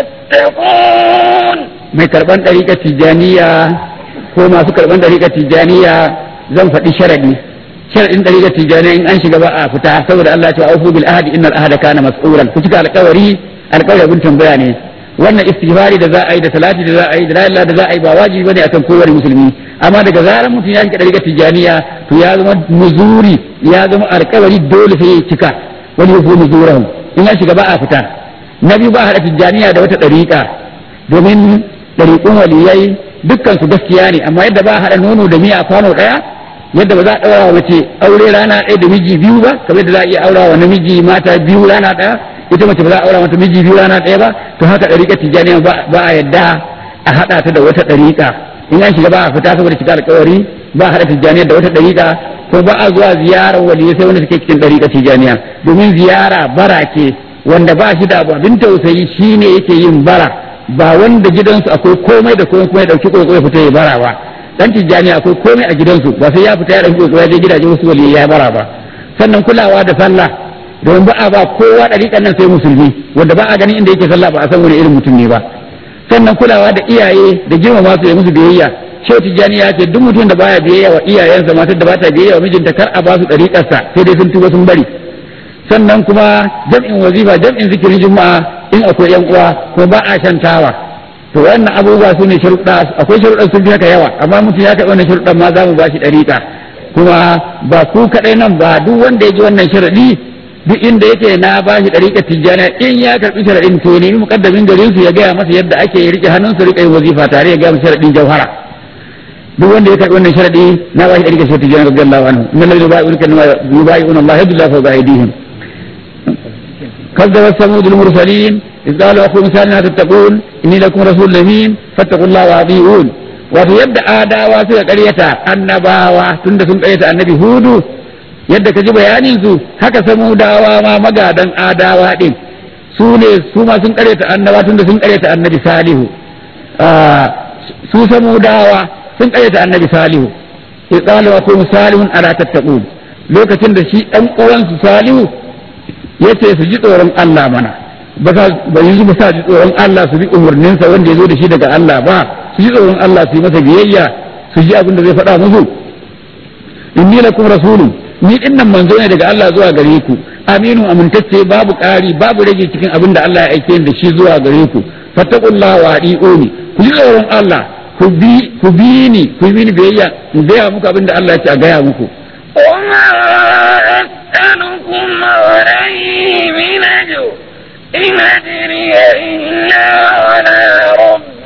تتقون mai karban ɗariƙar tijjaniya ko masu karban ɗariƙar tijjaniya zan faɗi sharadi sharadin ɗariƙar tijjaniya in an shiga ba a fita saboda Allah ya ce aufu bil ahdi innal ahda kana mas'ulan ku cika alƙawari alƙawari abin tambaya ne wannan istighfari da za a yi da salati da za a yi da la da za a yi ba wajibi bane akan kowane musulmi amma daga zarar mutum ya shiga ɗariƙar tijjaniya to ya zama muzuri ya zama alƙawari dole sai ya cika wani yafu muzurahu in ya shiga ba a fita na biyu ba a haɗa tijjaniya da wata ɗariƙa domin ɗariƙun waliyai dukkan su gaskiya ne amma yadda ba a haɗa nono da miya a kwano ɗaya yadda ba za a ɗaura wa mace aure rana ɗaya da miji biyu ba kamar yadda za a iya aura wa namiji mata biyu rana ɗaya ita mace ba za a aura mata miji biyu rana ɗaya ba to haka ɗariƙar tijjaniya ba a yadda a haɗa ta da wata ɗariƙa in an shiga ba a fita saboda shiga alƙawari ba a haɗa tijjaniya da wata ɗariƙa ko ba a zuwa ziyarar waliyai sai wanda suke cikin ɗariƙar tijjaniya domin ziyara bara ce wanda ba shi da abu abin tausayi shine yake yin bara ba wanda gidansu akwai komai da komai kuma ya dauki koko ya fita ya bara ba dan tijjani akwai komai a gidansu ba sai ya fita ya dauki koko ya je gidaje wasu wali ya bara ba sannan kulawa da sallah domin ba a ba kowa dariƙan nan sai musulmi wanda ba a ganin inda yake sallah ba a san wani irin mutum ne ba sannan kulawa da iyaye da girmama su ya musu biyayya shehu tijjani ya ce duk mutum da baya biyayya wa iyayensa matar da ba ta biyayya wa mijinta kar a ba su dariƙarsa sai dai sun tuba sun bari sannan kuma jam'in wazifa jam'in zikirin juma'a in akwai yan uwa kuma ba a shantawa to wannan abubuwa su ne sharuɗa akwai sharuɗan sun fi haka yawa amma mutum ya karɓi wannan sharuɗan ma za mu ba shi ɗariƙa kuma ba ku kaɗai nan ba duk wanda ya ji wannan sharaɗi duk inda yake na ba shi ɗariƙar tijjaniya in ya karɓi sharaɗin to nemi muƙaddamin garin su ya gaya masa yadda ake riƙe hannun su riƙe wazifa tare ya gaya masa sharaɗin jauhara duk wanda ya karɓi wannan sharaɗi na ba shi ɗariƙar sharaɗin tijjaniya radiyallahu anhu min lalli yubayi'una Allah yadullahu fawqa aydihim كذبت ثمود المرسلين إذ قالوا أخو مثال لا تتقون إني لكم رسول أمين فاتقوا الله وأطيعون wato yadda adawa suka karyata annabawa tunda sun karyata annabi hudu yadda ka ji bayanin su haka samudawa ma magadan adawa din su ne su ma sun karyata annaba tunda sun karyata annabi salihu su samudawa sun karyata annabi salihu iqalu wa kum salihun ala tattaqun lokacin da shi dan uwansu salihu yace su ji tsoron Allah mana ba yi ba sa ji tsoron Allah su bi umarninsa wanda ya zo da shi daga Allah ba su ji tsoron Allah su yi masa biyayya su ji abin da zai faɗa musu inni lakum rasulun ni din nan manzo ne daga Allah zuwa gare ku aminu amintacce babu ƙari babu rage cikin abin da Allah ya aike da shi zuwa gare ku fattaqullaha wa adi'uni ku ji tsoron Allah ku bi ku bi ni ku bi ni biyayya in gaya muku abin da Allah ya ce a gaya muku وما أسألكم عليه من أجر إن أجري إلا على رب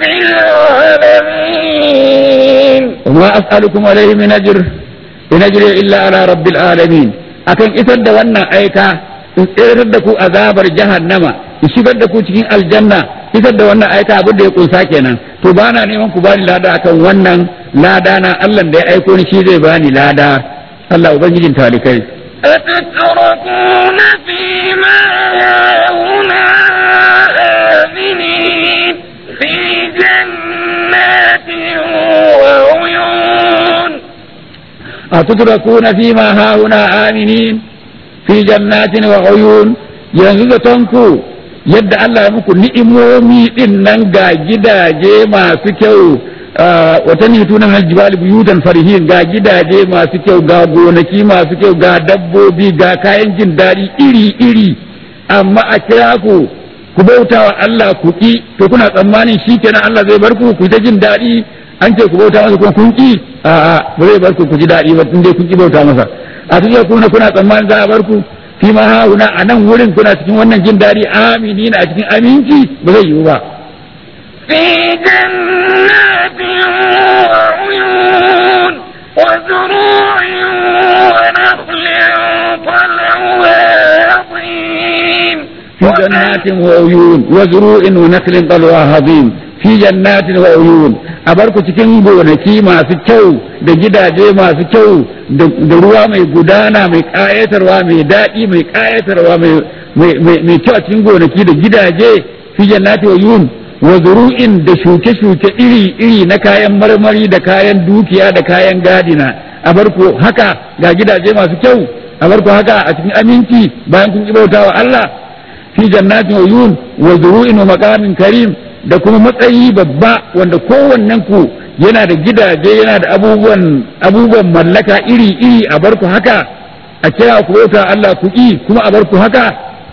العالمين وما أسألكم عليه من أجر إن أجري إلا على رب العالمين أكن إسد وانا أيكا in tsirar da ku azabar jahannama in shigar da ku cikin aljanna isar da wannan aika abin da ya kunsa kenan to ba na neman ku bani lada akan wannan lada na Allah da ya aiko ni shi zai bani lada Allah ubangijin talikai أتتركون فيما هاهنا أتتركون فيما هاهنا آمنين في جنات وعيون yanzu da tanku yadda Allah ya muku ni'imomi din nan ga gidaje masu kyau wata ne tunan aljibali buyutan farihin ga gidaje masu kyau ga gonaki masu kyau ga dabbobi ga kayan jin daɗi iri-iri amma a kira ku ku bauta wa Allah ku ki to kuna tsammanin shi kenan Allah zai bar ku ku ta jin daɗi an ce ku bauta masa kuma kun ki a'a ba zai bar ku ku ji daɗi ba tun dai kun ki bauta masa a cikin kuna kuna tsammanin za a bar ku fi ma hauna a nan wurin kuna cikin wannan jin daɗi aminina a cikin aminci ba zai yiwu ba في جنات وعيون وزروع ونخل طلعها هضيم في جنات وعيون وزروع ونخل طلعها هضيم في جنات وعيون abarku cikin gonaki masu kyau da gidaje masu kyau da ruwa mai gudana mai ƙayatarwa mai daɗi mai ƙayatarwa mai kyau a cikin gonaki da gidaje fi jannati wa yun wa zuru'in da shuke-shuke iri-iri na kayan marmari da kayan dukiya da kayan gadina a barku haka ga gidaje masu kyau a barku haka a cikin aminci bayan kun bauta wa Allah fi jannatin wa yun wa zuru'in wa maqamin karim da kuma matsayi babba wanda kowannen ku yana da gidaje yana da abubuwan abubuwan mallaka iri-iri a barku haka a kira ku bauta Allah ku yi kuma a barku haka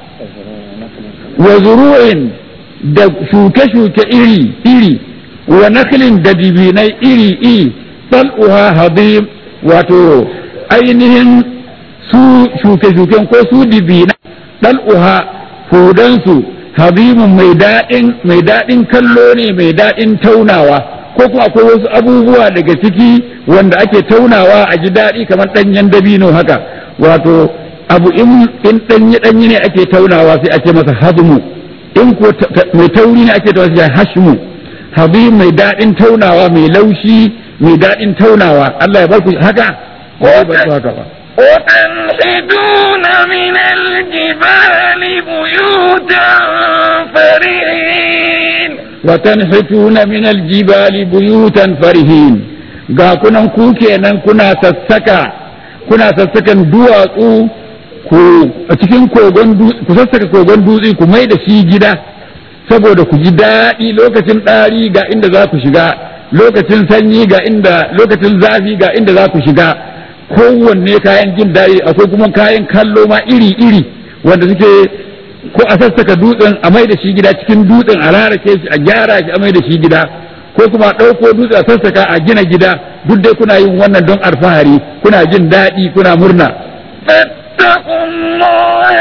wa zuru'in da shuke-shuke iri-iri wa naklin da dibinai iri-iri tal'uha hadim wato ainihin su shuke-shuken ko su dibinai tal'uha hudansu habimun mai daɗin mai daɗin kallo ne mai daɗin taunawa ko kuma akwai wasu abubuwa daga ciki wanda ake taunawa a ji daɗi kamar ɗanyen dabino haka wato abu in ɗanye ɗanye ne ake taunawa sai ake masa hazmu in ko mai tauri ne ake taunawa sai hashmu habib mai daɗin taunawa mai laushi mai daɗin taunawa Allah ya bar ku haka ko ba ku haka ba وتنحتون من الجبال بيوتا فرحين وتنحتون من الجبال بيوتا فرحين ga kunan ku kenan kuna sassaka kuna sassakan duwatsu ku a cikin kogon ku sassaka kogon dutse ku mai da shi gida saboda ku ji daɗi lokacin ɗari ga inda za ku shiga lokacin sanyi ga inda lokacin zafi ga inda za ku shiga kowanne kayan jin daɗi akwai kuma kayan kallo ma iri-iri wanda suke ko a sassaka dutsen a mai da shi gida cikin dutsen a rarake shi a gyara shi a mai da shi gida ko kuma a ɗauko dutse a sassaka a gina gida duk dai kuna yin wannan don alfahari kuna jin daɗi kuna murna فاتقوا الله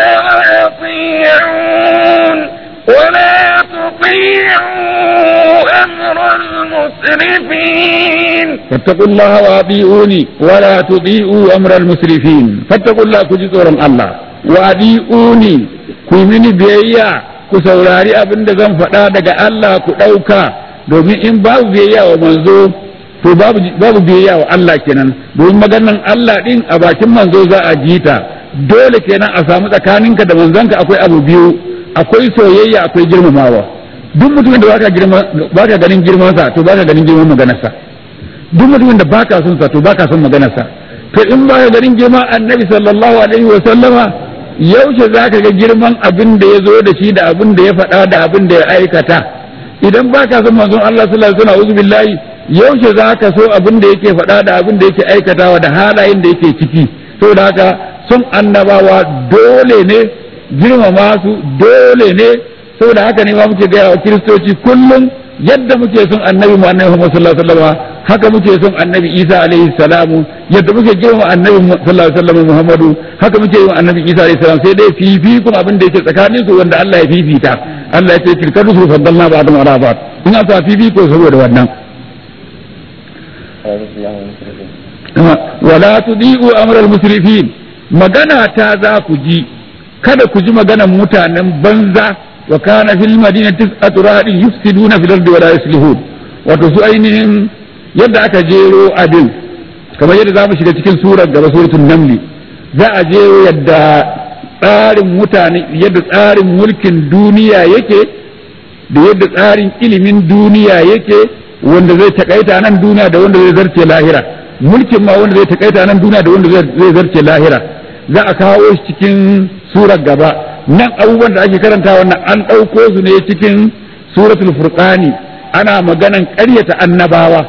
وأطيعون ولا تطيعوا أمر المسرفين فاتقوا الله وأطيعوني ولا تطيعوا أمر المسرفين فاتقوا الله كجزورا الله وأطيعوني كمني بيئة ku saurari abin da zan faɗa daga Allah ku ɗauka domin in babu biyayya wa manzo to babu biyayya wa Allah kenan domin maganan Allah ɗin a bakin manzo za a ji ta dole kenan a samu tsakaninka da manzonka akwai abu biyu akwai soyayya akwai girmamawa duk mutumin da baka girma baka ganin girmansa to baka ganin girman maganarsa duk mutumin da baka son sa to baka son maganarsa to in baka ganin girman annabi sallallahu alaihi wa sallama yaushe zaka ga girman abin da ya zo da shi da abin da ya faɗa da abin da ya aikata idan baka son manzon Allah sallallahu alaihi wasallam billahi yaushe zaka so abin da yake faɗa da abin da yake aikatawa da halayen da yake ciki saboda haka son annabawa dole ne girmama su dole ne saboda haka ne ma muke gaya wa kiristoci kullum yadda muke son annabi mu annabi Muhammad sallallahu alaihi wasallam haka muke son annabi Isa alaihi salamu yadda muke girma annabi sallallahu alaihi wasallam Muhammadu haka muke yi annabi Isa alaihi salam sai dai fifi kuma abin da yake tsakanin su wanda Allah ya fifita Allah ya ce tilka rusul faddalna ba'dhum ala ba'd in aka fifi ko saboda wannan wala tudi'u amral musrifin magana ta za ku ji kada ku ji maganan mutanen banza wa kana fil madinati tis'atu rahadin yufsiduna fil ardi wa la yuslihun wato su ainihin yadda aka jero abin kamar yadda zamu shiga cikin surar gaba suratul namli za a jero yadda tsarin mutane yadda tsarin mulkin duniya yake da yadda tsarin ilimin duniya yake wanda zai takaita nan duniya da wanda zai zarce lahira mulkin ma wanda zai takaita nan duniya da wanda zai zarce lahira za a kawo shi cikin surar gaba nan abubuwan da ake karanta wannan an ɗauko su ne cikin suratul furqani ana maganan ƙaryata annabawa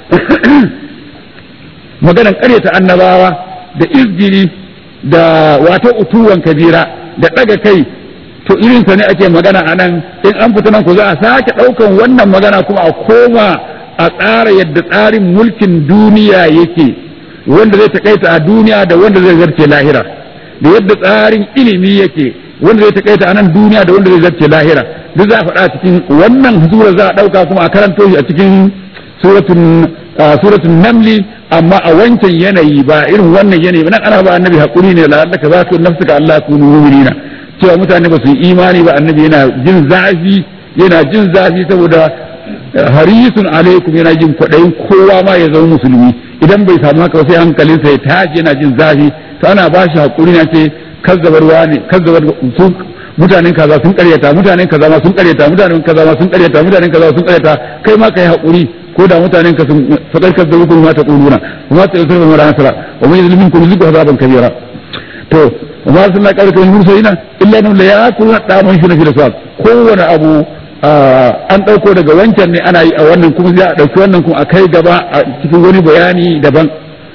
maganan ƙaryata annabawa da izgiri da wato utuwan kabira da ɗaga kai to irinsa ne ake magana a nan in an fita nan ku za a sake ɗaukan wannan magana kuma a koma a tsara yadda tsarin mulkin duniya yake wanda zai takaita a duniya da wanda zai zarce lahira da yadda tsarin ilimi yake wanda zai takaita a nan duniya da wanda zai zarce lahira duk za a faɗa cikin wannan sura za a ɗauka kuma a karanto shi a cikin suratun namli amma a wancan yanayi ba irin wannan yanayi nan ana ba annabi hakuri ne la'allaka za su nafsuka Allah kunu mu'minina cewa mutane ba su yi imani ba annabi yana jin zafi yana jin zafi saboda harisun alaikum yana jin kwaɗayin kowa ma ya zama musulmi idan bai samu haka sai hankalinsa ya tashi yana jin zafi to ana ba shi hakuri na ce kazzabarwa ne kazzabar su mutanen kaza sun karyata mutanen kaza ma sun karyata mutanen kaza ma sun karyata mutanen kaza sun karyata kai ma kai hakuri ko da mutanen ka sun fadar kazzabu kuma ta quluna kuma ta yusuf ma nasara wa man yuzlimin kun zuku azaban kabira to wa sunna qarka min mursalina illa an la yakulu daman shi na fi da kowane abu an ɗauko daga wancan ne ana yi a wannan kuma za a ɗauki wannan kuma a kai gaba a cikin wani bayani daban.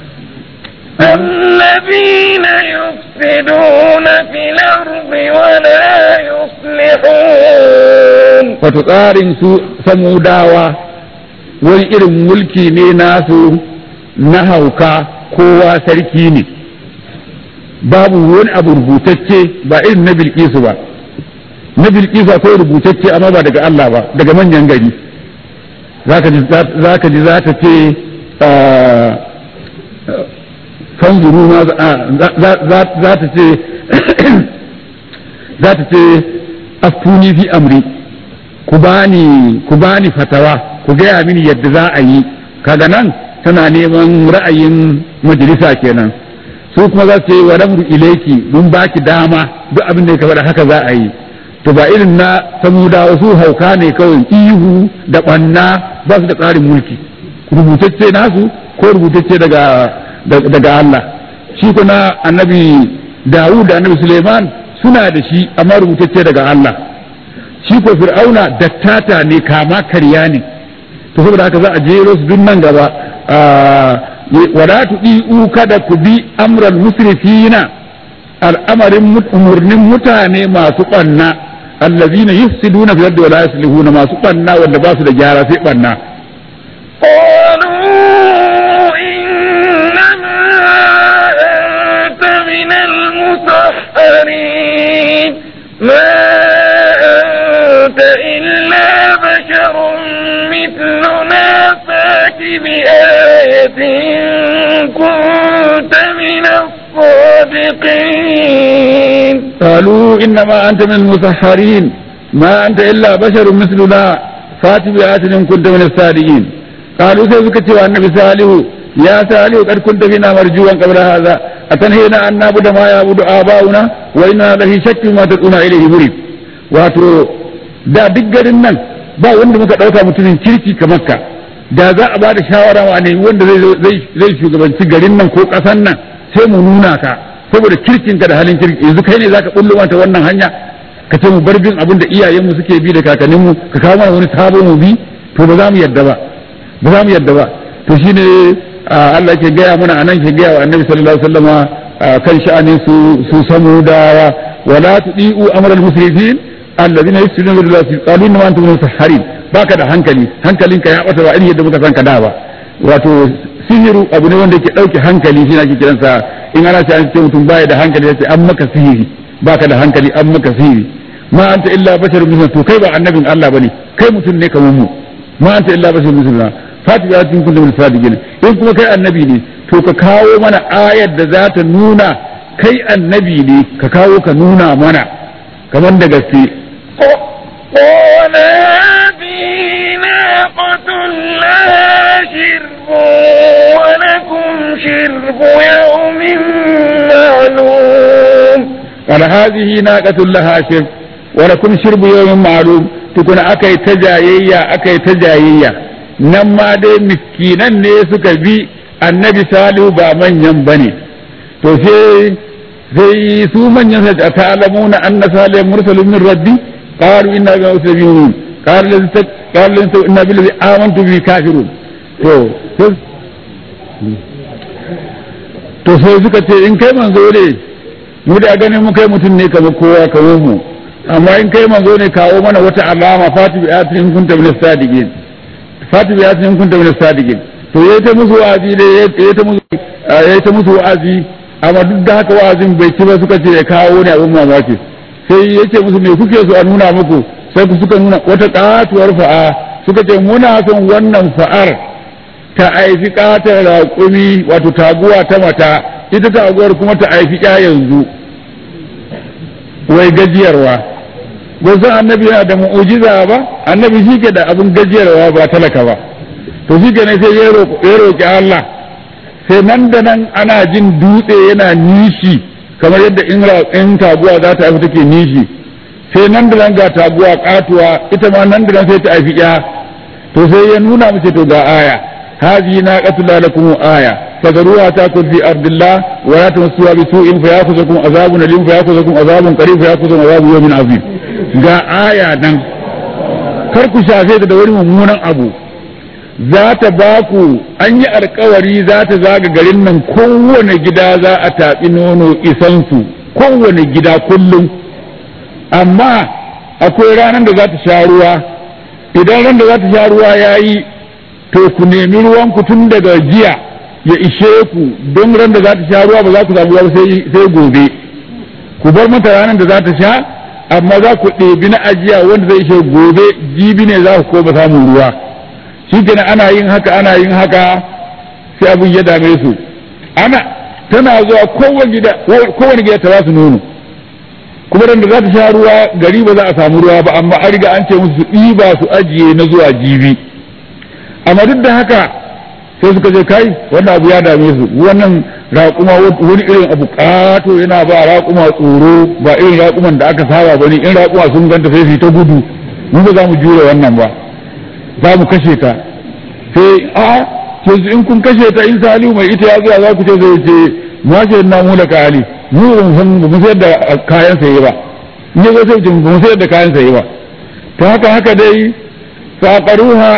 الذين يفسدون في الأرض ولا يصلحون wato tsarin su samudawa wani irin mulki ne nasu na hauka kowa sarki ne babu wani abu rubutacce ba irin na bilkisu ba na bilkisu akwai rubutacce amma ba daga Allah ba daga manyan gari zaka ji za ta ce fanzuru ma za ta ce za ta ce aftuni fi amri ku bani ku bani fatawa ku gaya mini yadda za a yi kaga nan tana neman ra'ayin majalisa kenan su kuma za su ce wa ramru ilaiki mun baki dama duk abin da ya faɗa haka za a yi to ba irin na samudawa su hauka ne kawai ihu da ɓanna ba su da tsarin mulki rubutacce nasu ko rubutacce daga daga Allah shi kuna annabi Dawud da annabi Suleiman suna da shi amma rubutacce daga Allah shi ko Fir'auna dattata ne kama karya ne to saboda haka za a jero su duk nan gaba wala tudi'u kada ku bi amral musrifina al'amarin umurnin mutane masu ɓanna allazina yufsiduna fil ardi wa la yuslihuna masu ɓanna wanda ba su da gyara sai ɓanna قالوا إنما أنت من المسحرين ما أنت إلا بشر مثلنا فات بآية كنت من الصادقين قالوا إنما أنت من المسحرين ما أنت إلا بشر مثلنا فات بآية إن كنت من الصادقين قالوا سيزكت النبي صالح يا صالح قد كنت فينا مرجوا قبل هذا أتنهينا أن نعبد ما يعبد آباؤنا وإنا لفي شك ما تدعون إليه مريد wato da duk garin nan ba wanda muka ɗauka mutumin kirki kamar ka da za a ba da shawara wa ne wanda zai shugabanci garin nan ko ƙasan nan sai mu nuna ka saboda kirkinka da halin kirki yanzu kai ne zaka bullo mata wannan hanya ka ce mu bar bin abin da iyayenmu suke bi da kakanninmu ka kawo mana wani sabo mu bi to ba za mu yadda ba ba za mu yadda ba to shine Allah ke gaya mana anan ke gaya wa Annabi sallallahu alaihi wasallama kan sha'anin su su samu da wala tudiu amral musrifin alladhina yufsiduna bil ardi qalu inna antum musahharin baka da hankali hankalinka ya bata ba irin yadda muka san ka da ba wato sihiru abu ne wanda ke dauke hankali shi ake kiransa in ana ce an ce mutum baya da hankali yace an maka sihiri baka da hankali an maka sihiri ma anta illa basharun mislu to kai ba annabin Allah bane kai mutum ne kamar mu ma anta illa basharun mislu fati ya tun kullum sadiqin in kuma kai annabi ne to ka kawo mana ayar da za ta nuna kai annabi ne ka kawo ka nuna mana kamar da gaske قال هذه ناقة لها شرب ولكم شرب يوم معلوم قال هذه ناقة لها شرب ولكم شرب يوم معلوم تكون أكي تجايية أكي تجايية nan ma dai miskinan ne suka bi annabi salihu ba manyan bane to sai sai su manyan sai ta ta'lamuna anna salihan mursalun min rabbi qalu inna bi muslimin qalu qalu inna billazi amantu bi kafirun to to sai suka ce in kai manzo ne mu da ganin mu kai mutum ne kamar kowa kamar mu amma in kai manzo ne kawo mana wata alama fati bi atin in kunta min sadiqin fati bi atin in kunta min sadiqin to yayi ta musu wa'azi da yayi ta musu yayi ta musu wa'azi amma duk da haka wa'azin bai ci ba suka ce ya kawo ne abin mamaki sai yace musu me kuke so a nuna muku sai ku suka nuna wata katuwar fa'a suka ce muna son wannan fa'ar ta aifi katar raƙumi wato taguwa ta mata ita taguwar kuma ta aifi ya yanzu wai gajiyarwa san annabi yana da mu'ujiza ba annabi shi ke da abin gajiyarwa ba talaka ba to shi ke ne sai ya roƙi Allah sai nan da nan ana jin dutse yana nishi kamar yadda in taguwa za ta haifi take nishi sai nan da nan ga taguwa katuwa ita ma nan da nan sai ta haifi ya to sai ya nuna mace to ga aya هذه ناقة الله لكم آية فذروها تأكل في أرض الله ولا تمسوها بسوء فيأخذكم عذاب أليم فيأخذكم عذاب قريب فيأخذكم عذاب يوم عظيم ga aya nan kar ku shafe da wani mummunan abu za ta ba ku an yi alkawari za ta zaga garin nan kowane gida za a taɓi nono isansu kowane gida kullum amma akwai ranar da za ta sha ruwa idan ran da za ta sha ruwa ya yi to ku nemi ruwan ku tun daga jiya ya ishe ku don ran da za ta sha ruwa ba za ku samu ruwa sai gobe ku bar mata ranar da za ta sha amma za ku ɗebi na ajiya wanda zai ishe gobe jibi ne za ku koma samun ruwa shi kenan ana yin haka ana yin haka sai abin ya dame su ana tana zuwa kowane gida kowane gida ta ba su nono kuma ran da za ta sha ruwa gari ba za a samu ruwa ba amma an riga an ce musu su ɗiba su ajiye na zuwa jibi amma duk da haka sai suka je kai wannan abu ya dame su wannan raƙuma wani irin abu ƙato yana ba raƙuma tsoro ba irin raƙuman da aka saba ba ne in raƙuma sun ganta sai su ta gudu mu ba za mu jure wannan ba za mu kashe ta sai a yanzu in kun kashe ta in salihu mai ita ya zuwa za ku ce zai ce ma ce na mu da kali mu ba mu san ba mu sayar da kayan saye ba in ya zo sai ba mu sayar da kayan saye ba ta haka haka dai faƙaruha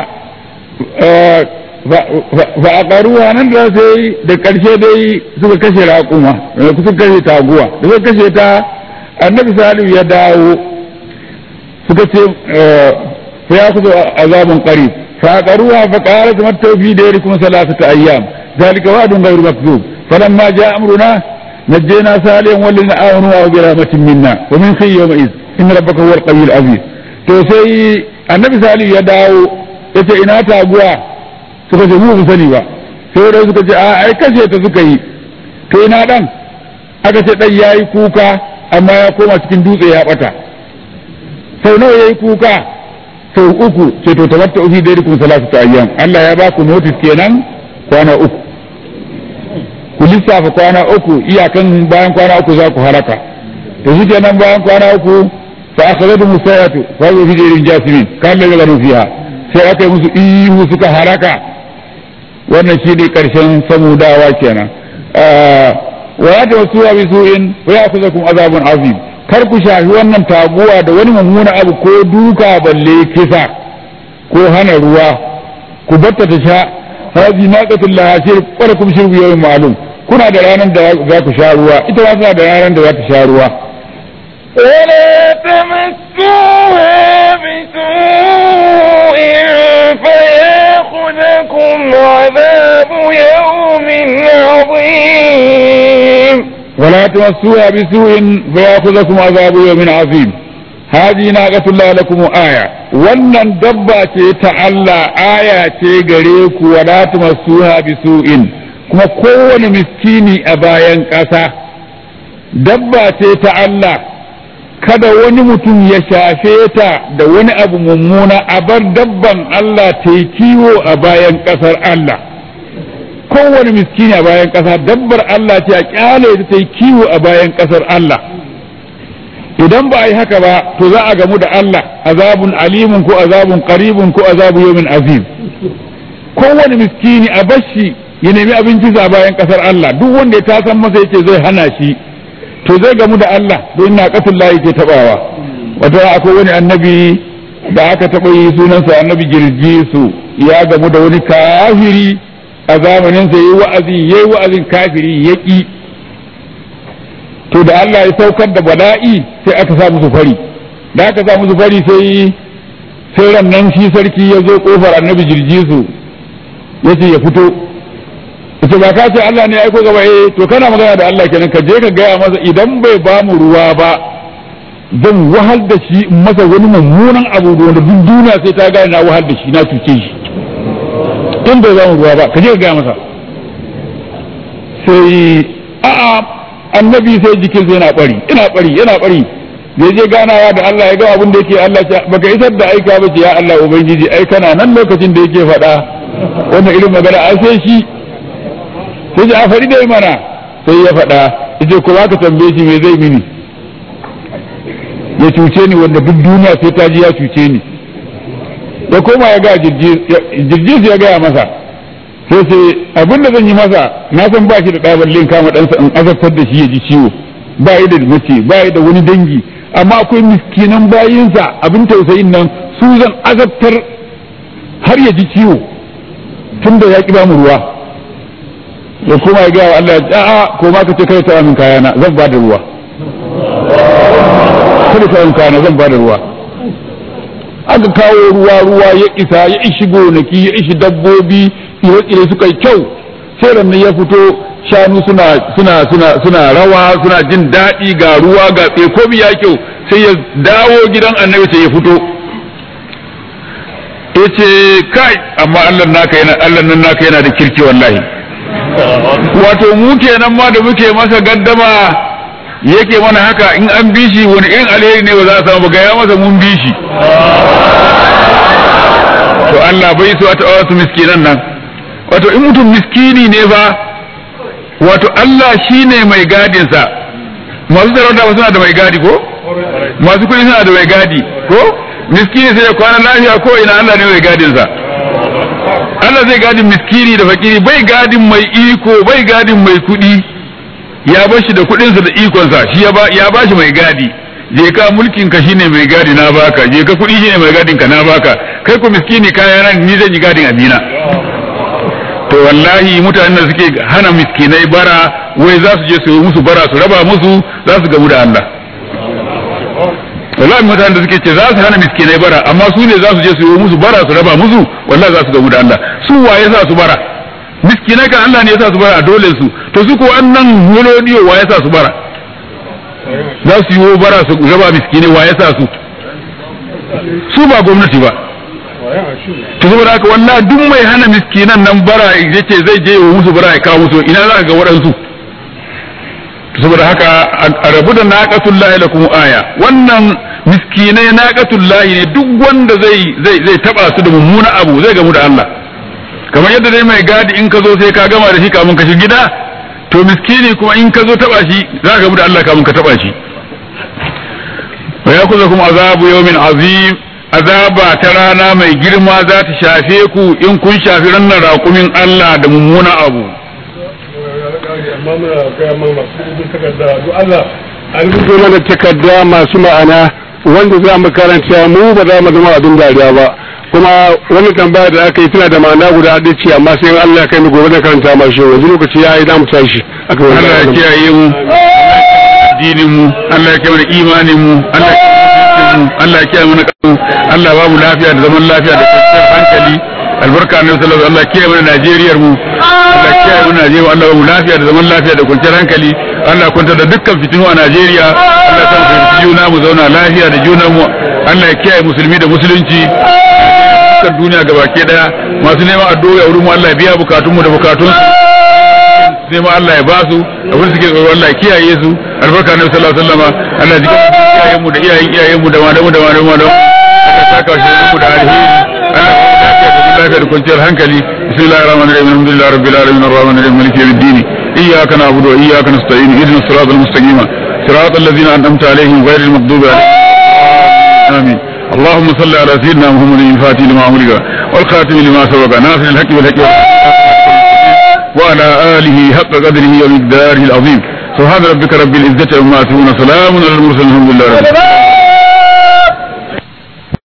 ba a ƙaruwa nan da sai da ƙarshe dai suka kashe raƙuma suka kashe taguwa da suka kashe ta annabi salihu ya dawo suka ce fa ya kuzo azabun qarib fa aqaruha fa qalat mattau fi dayrikum salasata ayyam zalika wa'dun ghayru makzub falamma jaa amruna najjayna salihan wallazina amanu wa bi rahmatin minna wa min khayyi yawma iz inna rabbaka huwal qawiyyul aziz to sai annabi salihu ya dawo yace ina taguwa suka ce mu sani ba sai wadai suka ce a ai kashe ta suka yi to ina dan aka ce dan yayi kuka amma ya koma cikin dutse ya bata sau nawa yayi kuka sau uku ce to tabatta fi daikum salatu ayyam Allah ya ba ku notice kenan kwana uku ku lissafa kwana uku iyakan bayan kwana uku za ku haraka to shi kenan bayan kwana uku fa akhadatu musayatu fa fi dairin jasimin kan la ganu fiha sai aka yi musu ihu suka haraka wannan shi ne ƙarshen samudawa kenan wa ya wasu wa bisu'in wa ya kuza kuma azabun azim kar ku shafi wannan taguwa da wani mummuna abu ko duka balle kisa ko hana ruwa ku batta ta sha hazi naqatul lahashir wala kum shirbu yawmin ma'lum kuna da ranar da za ku sha ruwa ita ma tana da ranar da za ta sha ruwa ولا تمسوها بسوء فياخذكم عذاب يوم عظيم ولا تمسوها بسوء فياخذكم عذاب يوم عظيم هذه ناقة الله لكم آية wannan dabba ce ta Allah aya ce gare ku wala tumassuha bisu'in kuma kowane miskini a bayan ƙasa dabba ce ta Allah kada wani mutum ya shafe ta da wani abu mummuna a bar dabban Allah ta yi kiwo a bayan ƙasar Allah kowane miskini a bayan ƙasa dabbar Allah ce a ƙyale ta yi kiwo a bayan ƙasar Allah idan ba a yi haka ba to za a gamu da Allah azabun alimun ko azabun qaribun ko azabu yawmin azim kowane miskini a bashi ya nemi abinci a bayan kasar Allah duk wanda ya tasan masa yace zai hana shi to zai gamu da Allah don na kasul lahi ke tabawa wata akwai wani annabi da aka taɓa yi sunansa annabi girgisu ya gamu da wani kafiri a zamanin sa yayi wa'azi yayi wa'azin kafiri yaki to da Allah ya saukar da bala'i sai aka sa musu fari da aka sa musu fari sai sai rannan shi sarki ya zo kofar annabi girgisu yace ya fito ita ba ka ce Allah ne ya aiko gaba eh to kana magana da Allah kenan ka je ka gaya masa idan bai ba mu ruwa ba zan wahal da shi in masa wani mummunan abu wanda duk duniya sai ta gane na wahal da shi na cuce shi in bai ba mu ruwa ba ka je ka gaya masa sai a'a annabi sai jikin sai yana bari ina bari yana bari zai je ganawa da Allah ya ga abin da yake Allah ya baka isar da aika ba ce ya Allah ubangiji ai kana nan lokacin da yake faɗa wannan irin magana ai sai shi sai ji a faɗi dai mana sai ya faɗa yace ko ka tambaye shi me zai mini ya cuce ni wanda duk duniya sai ta ji ya cuce ni ya koma ya ga jirgis ya gaya masa sai sai abin da zan yi masa na san ba shi da ɗabalin kama ɗansa in azabtar da shi ya ji ciwo ba yi da mace ba yi da wani dangi amma akwai miskinan bayinsa abin tausayin nan su zan azabtar har ya ji ciwo tun da ya ƙi ba mu ruwa ya koma ya gaya wa Allah ya a'a ko ma ka ce kai ta min kayana zan ba da ruwa kada ta yin kayana zan ba da ruwa aka kawo ruwa ruwa ya isa ya ishi gonaki ya ishi dabbobi tsire-tsire suka yi kyau sai rannan ya fito shanu suna suna suna suna rawa suna jin daɗi ga ruwa ga tsekomi ya kyau sai ya dawo gidan annabi sai ya fito ya ce kai amma Allah naka yana Allah nan naka yana da kirki wallahi wato mu kenan ma da muke masa gaddama yake mana haka in an bi shi wani irin alheri ne ba za a samu ba gaya masa mun bi shi to Allah bai so a taɓa wasu miskinan nan wato in mutum miskini ne ba wato Allah shi ne mai gadinsa masu sarauta ba suna da mai gadi ko masu kuɗi suna da mai gadi ko miskini sai ya kwana lafiya ko ina Allah ne mai gadinsa Allah zai gadin miskini da fakiri bai gadin mai iko bai gadin mai kuɗi ya bar shi da kuɗinsa da ikonsa shi ya ba shi mai gadi je ka mulkin ka shine mai gadi na baka je ka kuɗi shine mai gadin ka na baka kai ku miskini kaya nan ni zan yi gadin abina to wallahi mutanen da suke hana miskinai bara wai za su je su yi musu bara su raba musu za su gamu da Allah wallahi mutanen da suke ce za su hana miskinai bara amma su ne za su je su yi musu bara su raba musu wallahi za su gamu da Allah su waye sa su bara miskinai kan Allah ne ya sa su bara a dole su to su ko annan miloniyo waye sa su bara za su yi bara su raba miskinai waye sa su su ba gwamnati ba to saboda haka wallahi duk mai hana miskinan nan bara yace zai je wa musu bara ya kawo musu ina za ka ga waɗansu saboda haka a rabu da naqatul lahi lakum aya wannan miskinai naqatul lahi ne duk wanda zai zai zai taba su da mummuna abu zai gamu da Allah kamar yadda dai mai gadi in ka zo sai ka gama da shi kamun ka shiga gida to miskini kuma in ka zo taba shi za ka gamu da Allah kamun ka taba shi wa yakuzakum azabu yawmin azim azaba ta rana mai girma za ta shafe ku in kun shafi rannan raƙumin Allah da mummuna abu amma muna gaya ma masu rubutun takarda duk Allah a rubuto mana takarda masu ma'ana wanda za mu karanta mu ba za mu zama abin dariya ba kuma wani tambaya da aka yi tana da ma'ana guda ɗaya ce amma sai Allah ya kai mu gobe da karanta ma shi yanzu lokaci ya yi za mu tashi aka wani Allah ya kiyaye mu addinin mu Allah ya kiyaye mana imanin mu Allah ya kiyaye mu Allah ya kiyaye mana kasu Allah ba mu lafiya da zaman lafiya da kwanciyar hankali albarka ne sallallahu Allah ya kiyaye mana Najeriyar mu Allah ya kiyaye mana Najeriya Allah ba mu lafiya da zaman lafiya da kwanciyar hankali Allah ya kwanta da dukkan fitinu a Najeriya Allah ya sa mu fahimci juna mu zauna lafiya da juna mu Allah ya kiyaye musulmi da musulunci dukkan duniya gabaki daya masu neman addu'a wurin mu Allah ya biya bukatun mu da bukatun su neman Allah ya basu abin suke tsoro Allah ya kiyaye su albarka na sallallahu alaihi wasallam Allah ya jika iyayen mu da iyayen iyayen mu da malamu da malamu da Allah saka shi mu da alheri Allah ya lafiya da kwanciyar hankali bismillahir rahmanir rahim alhamdulillahi rabbil alamin arrahmanir rahim maliki yawmiddin iyyaka na'budu wa iyyaka nasta'in ihdinas siratal mustaqim siratal ladzina an'amta alaihim ghayril maghdubi alaihim amin اللهم صل على سيدنا محمد الفاتح لما أمرك والخاتم لما سبق ناصر الحق بالحق وعلى آله حق قدره ومقداره العظيم سبحان ربك رب العزة عما يصفون سلام على المرسلين الحمد لله رب العالمين